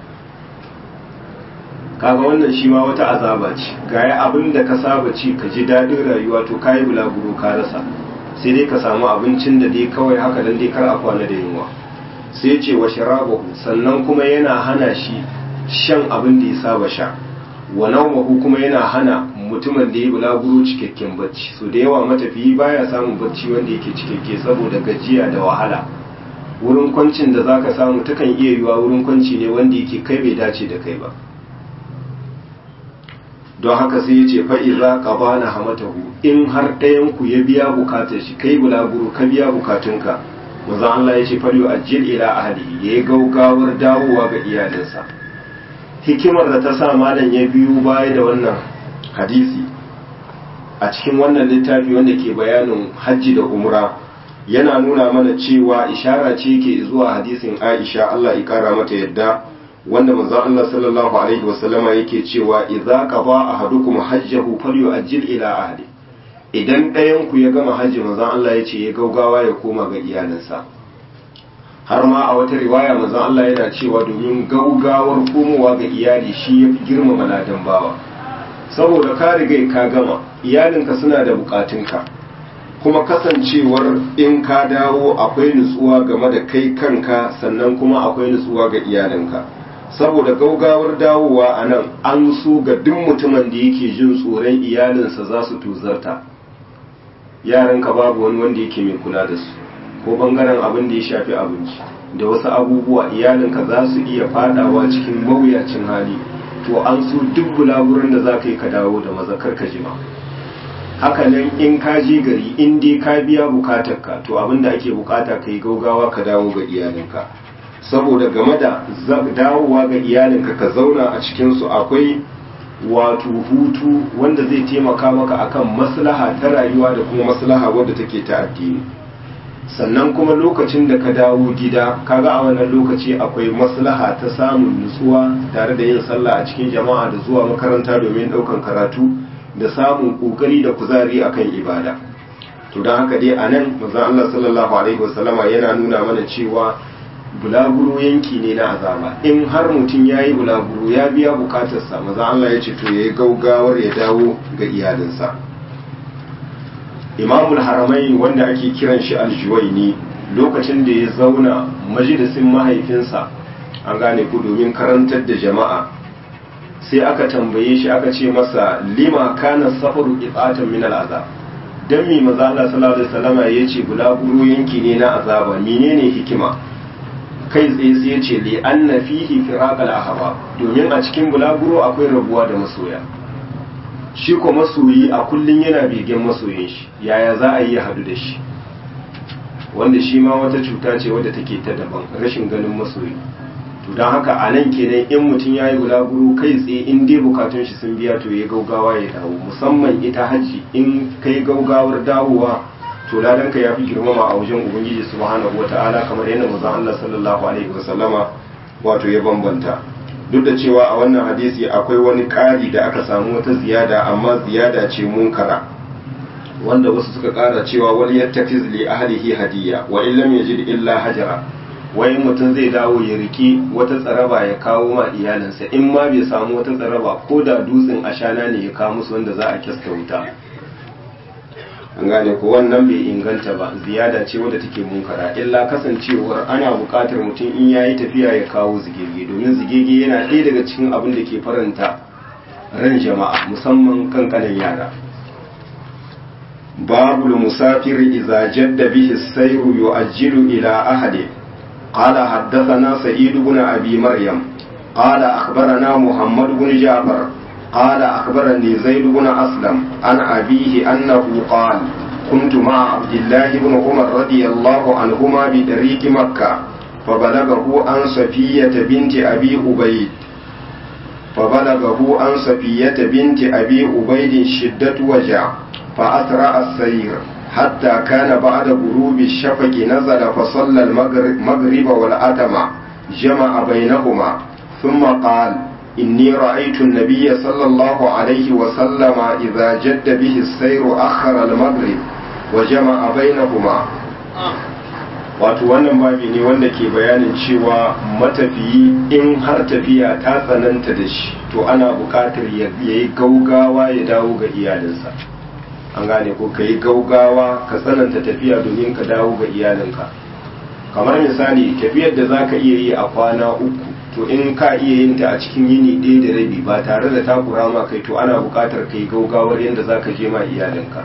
kaga wannan shi ma wata azaba ce gaya abin da ka saba ci ka ji daɗin rayuwa to kayi bulaguro ka rasa sai dai ka samu abincin da dai kawai haka dan dai kar a kwana da yunwa sai ce wa sharabahu sannan kuma yana hana shi shan abin da ya saba sha wa naumahu kuma yana hana mutumin da ya bulaguro cikakken bacci so da yawa matafiyi baya samun bacci wanda yake cikakke saboda gajiya da wahala wurin kwancin da zaka samu takan iya yiwa wurin kwanci ne wanda yake kai bai dace da kai ba don haka sai ya ce fa'iza ka ba na hamatahu in har ɗayanku ya biya bukatar shi kai bulaguro ka biya bukatunka maza Allah ya ce fariyo ajiyar ila ahalihi ya yi gaugawar dawowa ga iyalinsa hikimar da ta sa malam ya biyu baya da wannan hadisi a cikin wannan littafi wanda ke bayanin hajji da umra yana nuna mana cewa ishara ce ke zuwa hadisin aisha Allah ya kara mata yadda wanda manzon Allah sallallahu alaihi wasallama yake cewa idza qada ahadukum hajjahu falyu'ajjil ila ahli idan ɗayan ku ya gama hajji manzon Allah ya ce ya gaugawa ya koma ga iyalinsa har ma a wata riwaya manzon Allah yana cewa domin gaugawar komowa ga iyali shi ya fi girmama ladan bawa saboda ka riga ka gama iyalinka suna da bukatunka kuma kasancewar in ka dawo akwai nutsuwa game da kai kanka sannan kuma akwai nutsuwa ga iyalinka saboda gaugawar dawowa a nan an so ga duk mutumin da yake jin tsoron iyalinsa za su tuzarta yaranka babu wani wanda yake mai kula da su ko bangaren abin da ya shafi abinci da wasu abubuwa iyalinka za su iya fadawa cikin mawuyacin hali to an so duk bulaguran da za ka yi ka dawo da mazakar ka jima haka nan in ka je gari in dai ka biya bukatarka to abin da ake bukata ka yi gaugawa ka dawo ga iyalinka saboda game da dawowa ga iyalinka ka zauna a cikinsu akwai wato hutu wanda zai taimaka maka akan maslaha ta rayuwa da kuma maslaha wadda take ta addini sannan kuma lokacin da ka dawo gida kaga a wannan lokaci akwai maslaha ta samun nutsuwa tare da yin sallah a cikin jama'a da zuwa makaranta domin daukan karatu da samun kokari da kuzari akan ibada to don haka dai anan manzon Allah sallallahu alaihi wasallama yana nuna mana cewa bulaguro yanki ne na azaba in har mutum ya yi bulaguro ya biya bukatarsa maza Allah ya ce to ya yi gaugawar ya dawo ga iyalinsa imamul haramai wanda ake kiran shi aljuwaini lokacin da ya zauna majalisin mahaifinsa an gane ku domin karantar da jama'a sai aka tambaye shi aka ce masa lima kana safaru qitatan min al'azab dan mi maza Allah sallallahu alaihi wasallama yace bulaguro yanki ne na azaba menene hikima kai tsaye sai ya ce li anna fihi firaqal ahbab domin a cikin bulaguro akwai rabuwa da masoya shi ko masoyi a kullun yana begen masoyin shi yaya za a yi ya hadu da shi wanda shi ma wata cuta ce wadda take ta daban rashin ganin masoyi to don haka a nan kenan in mutum ya yi bulaguro kai tsaye in dai bukatun shi sun biya to ya gaugawa ya dawo musamman ita hajji in kai gaugawar dawowa to ladanka ya fi girmama a wajen ubangiji subhanahu wata'ala kamar yadda manzon Allah sallallahu alaihi wasallama wato ya bambanta duk da cewa a wannan hadisi akwai wani ƙari da aka samu wata ziyada amma ziyada ce munkara wanda wasu suka ƙara cewa wani yattakiz li ahlihi hadiya wa in lam yajid illa hajara wai mutum zai dawo ya riki wata tsaraba ya kawo ma iyalinsa in ma bai samu wata tsaraba ko da dutsen ashana ne ya kawo musu wanda za a kyasta wuta an gane ko wannan bai inganta ba ziyada ce wadda take munkara illa kasancewar ana buƙatar mutum in yayi tafiya ya kawo zigege domin zigege yana ɗaya daga cikin abin da ke faranta ran jama'a musamman kankanin yara babul musafir idza jadda bihi as-sayru yu'ajjilu ila ahadi qala haddathana sa'id ibn abi maryam qala akhbarana muhammad ibn ja'far قال أخبرني زيد بن أسلم عن أبيه أنه قال كنت مع عبد الله بن عمر رضي الله عنهما بطريق مكة فبلغه عن صفية بنت أبي أبيد فبلغه عن صفية بنت أبي أبيد شدة وجع فأسرع السير حتى كان بعد غروب الشفق نزل فصلى المغرب والأتم جمع بينهما ثم قال إني رأيت النبي صلى الله عليه وسلم إذا جد به السير أخر المغرب وجمع بينهما wato wannan babi ne wanda ke bayanin cewa matafiyi in har tafiya ta tsananta da shi to ana buƙatar ya yi gaugawa ya dawo ga iyalinsa an gane ko ka yi gaugawa ka tsananta tafiya domin ka dawo ga iyalinka kamar misali tafiyar da za ka iya yi a kwana uku to in ka iya yin ta a cikin yini ɗaya da rabi ba tare da takura ma kai to ana buƙatar kai gaugawar yadda za ka je ma iyalinka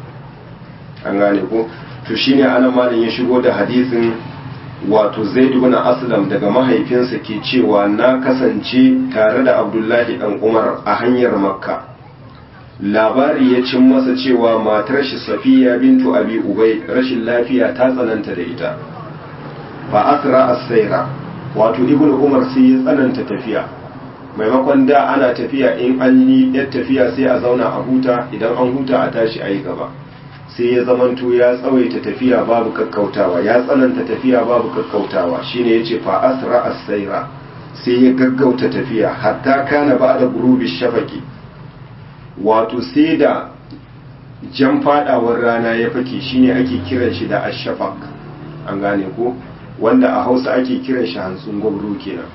an gane ko to shine ana malin ya shigo da hadisin wato zaid ibn aslam daga mahaifinsa ke cewa na kasance tare da abdullahi dan umar a hanyar makka labari ya cin masa cewa matar shi safiya bintu abi ubay rashin lafiya ta tsananta da ita fa asra as-sayra wato ibn umar sai ya tsananta tafiya maimakon da ana tafiya in an yi yar tafiya sai a zauna a huta idan an huta a tashi a yi gaba sai ya zamanto ya tsawaita tafiya babu kakkautawa ya tsananta tafiya babu kakkautawa shine yace fa asra as-sayra sai ya gaggauta tafiya hatta kana ba'da gurubi shafaqi wato sai da jan fadawar rana ya fake shine ake kiran shi da ash-shafaq an gane ko wanda a hausa ake kiran shi hantsun gwabro kenan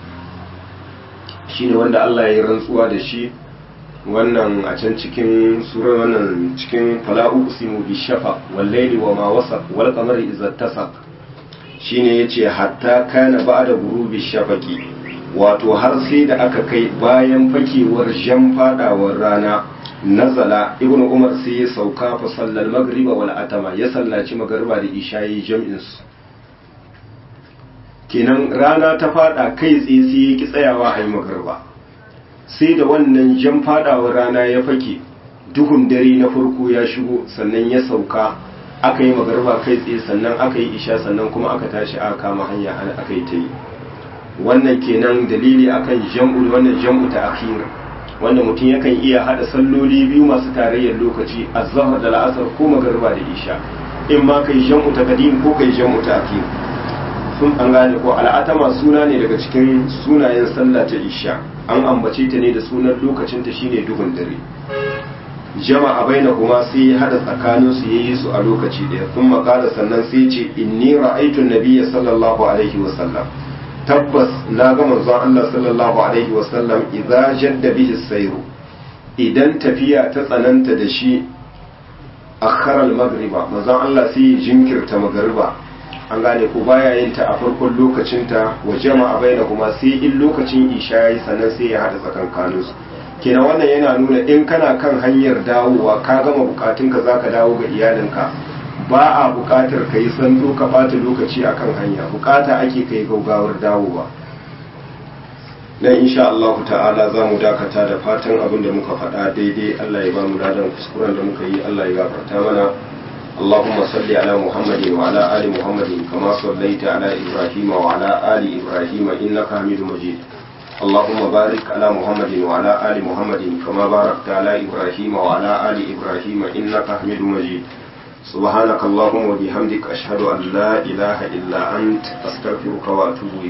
shine wanda Allah ya yi rantsuwa da shi wannan a can cikin surar wannan cikin fala'u usimu bi shafaq wal layli wa ma wasaq wal qamari idza tasaq shine yace hatta kana ba'da ghurubi shafaqi wato har sai da aka kai bayan fakewar jan fadawar rana nazala ibnu umar sai ya sauka fa sallal magriba wal atama ya sallaci magriba da isha'i jam'in su kenan rana ta fada kai tsaye sai ya ki tsayawa a yi magriba sai da wannan jan fadawar rana ya fake duhun dare na farko ya shigo sannan ya sauka aka yi magarba kai tsaye sannan aka yi isha sannan kuma aka tashi aka kama hanya aka yi ta yi wannan kenan dalili akan jam'u wannan jam'u ta akhir wanda mutum yakan iya hada salloli biyu masu tarayyar lokaci azhar da la'asar ko magarba da isha in ma kai jam'u ta qadim ko kai jam'u ta akhir sun an gane ko al'atama suna ne daga cikin sunayen sallah ta isha an ambace ta ne da sunan lokacin ta shine duhun dare jama'a baina kuma sai ya hada tsakanin su yayi su a lokaci daya sun makala sannan sai ce inni ra'aytu nabiyya sallallahu alaihi wa sallam tabbas na ga manzon Allah sallallahu alaihi wa sallam idza jadda bihi sayru idan tafiya ta tsananta da shi akhara al-maghriba manzon Allah sai ya jinkirta magriba an gane ko baya yin ta a farkon lokacinta wa jama'a baina kuma sai in lokacin isha yayi sannan sai ya hada tsakankanin su kenan wannan yana nuna in kana kan hanyar dawowa ka gama bukatunka zaka dawo ga iyalinka ba a bukatar ka yi sando ka bata lokaci akan hanya bukata ake kai gaugawar dawowa dan insha Allah ta'ala za mu dakata da fatan abin da muka faɗa daidai Allah ya ba mu ladan kuskuren da muka yi Allah ya gafarta mana اللهم صل على محمد وعلى آل محمد كما صليت على إبراهيم وعلى آل إبراهيم إنك حميد مجيد اللهم بارك على محمد وعلى آل محمد كما باركت على إبراهيم وعلى آل إبراهيم إنك حميد مجيد سبحانك اللهم وبحمدك أشهد أن لا إله إلا أنت أستغفرك وأتوب إليك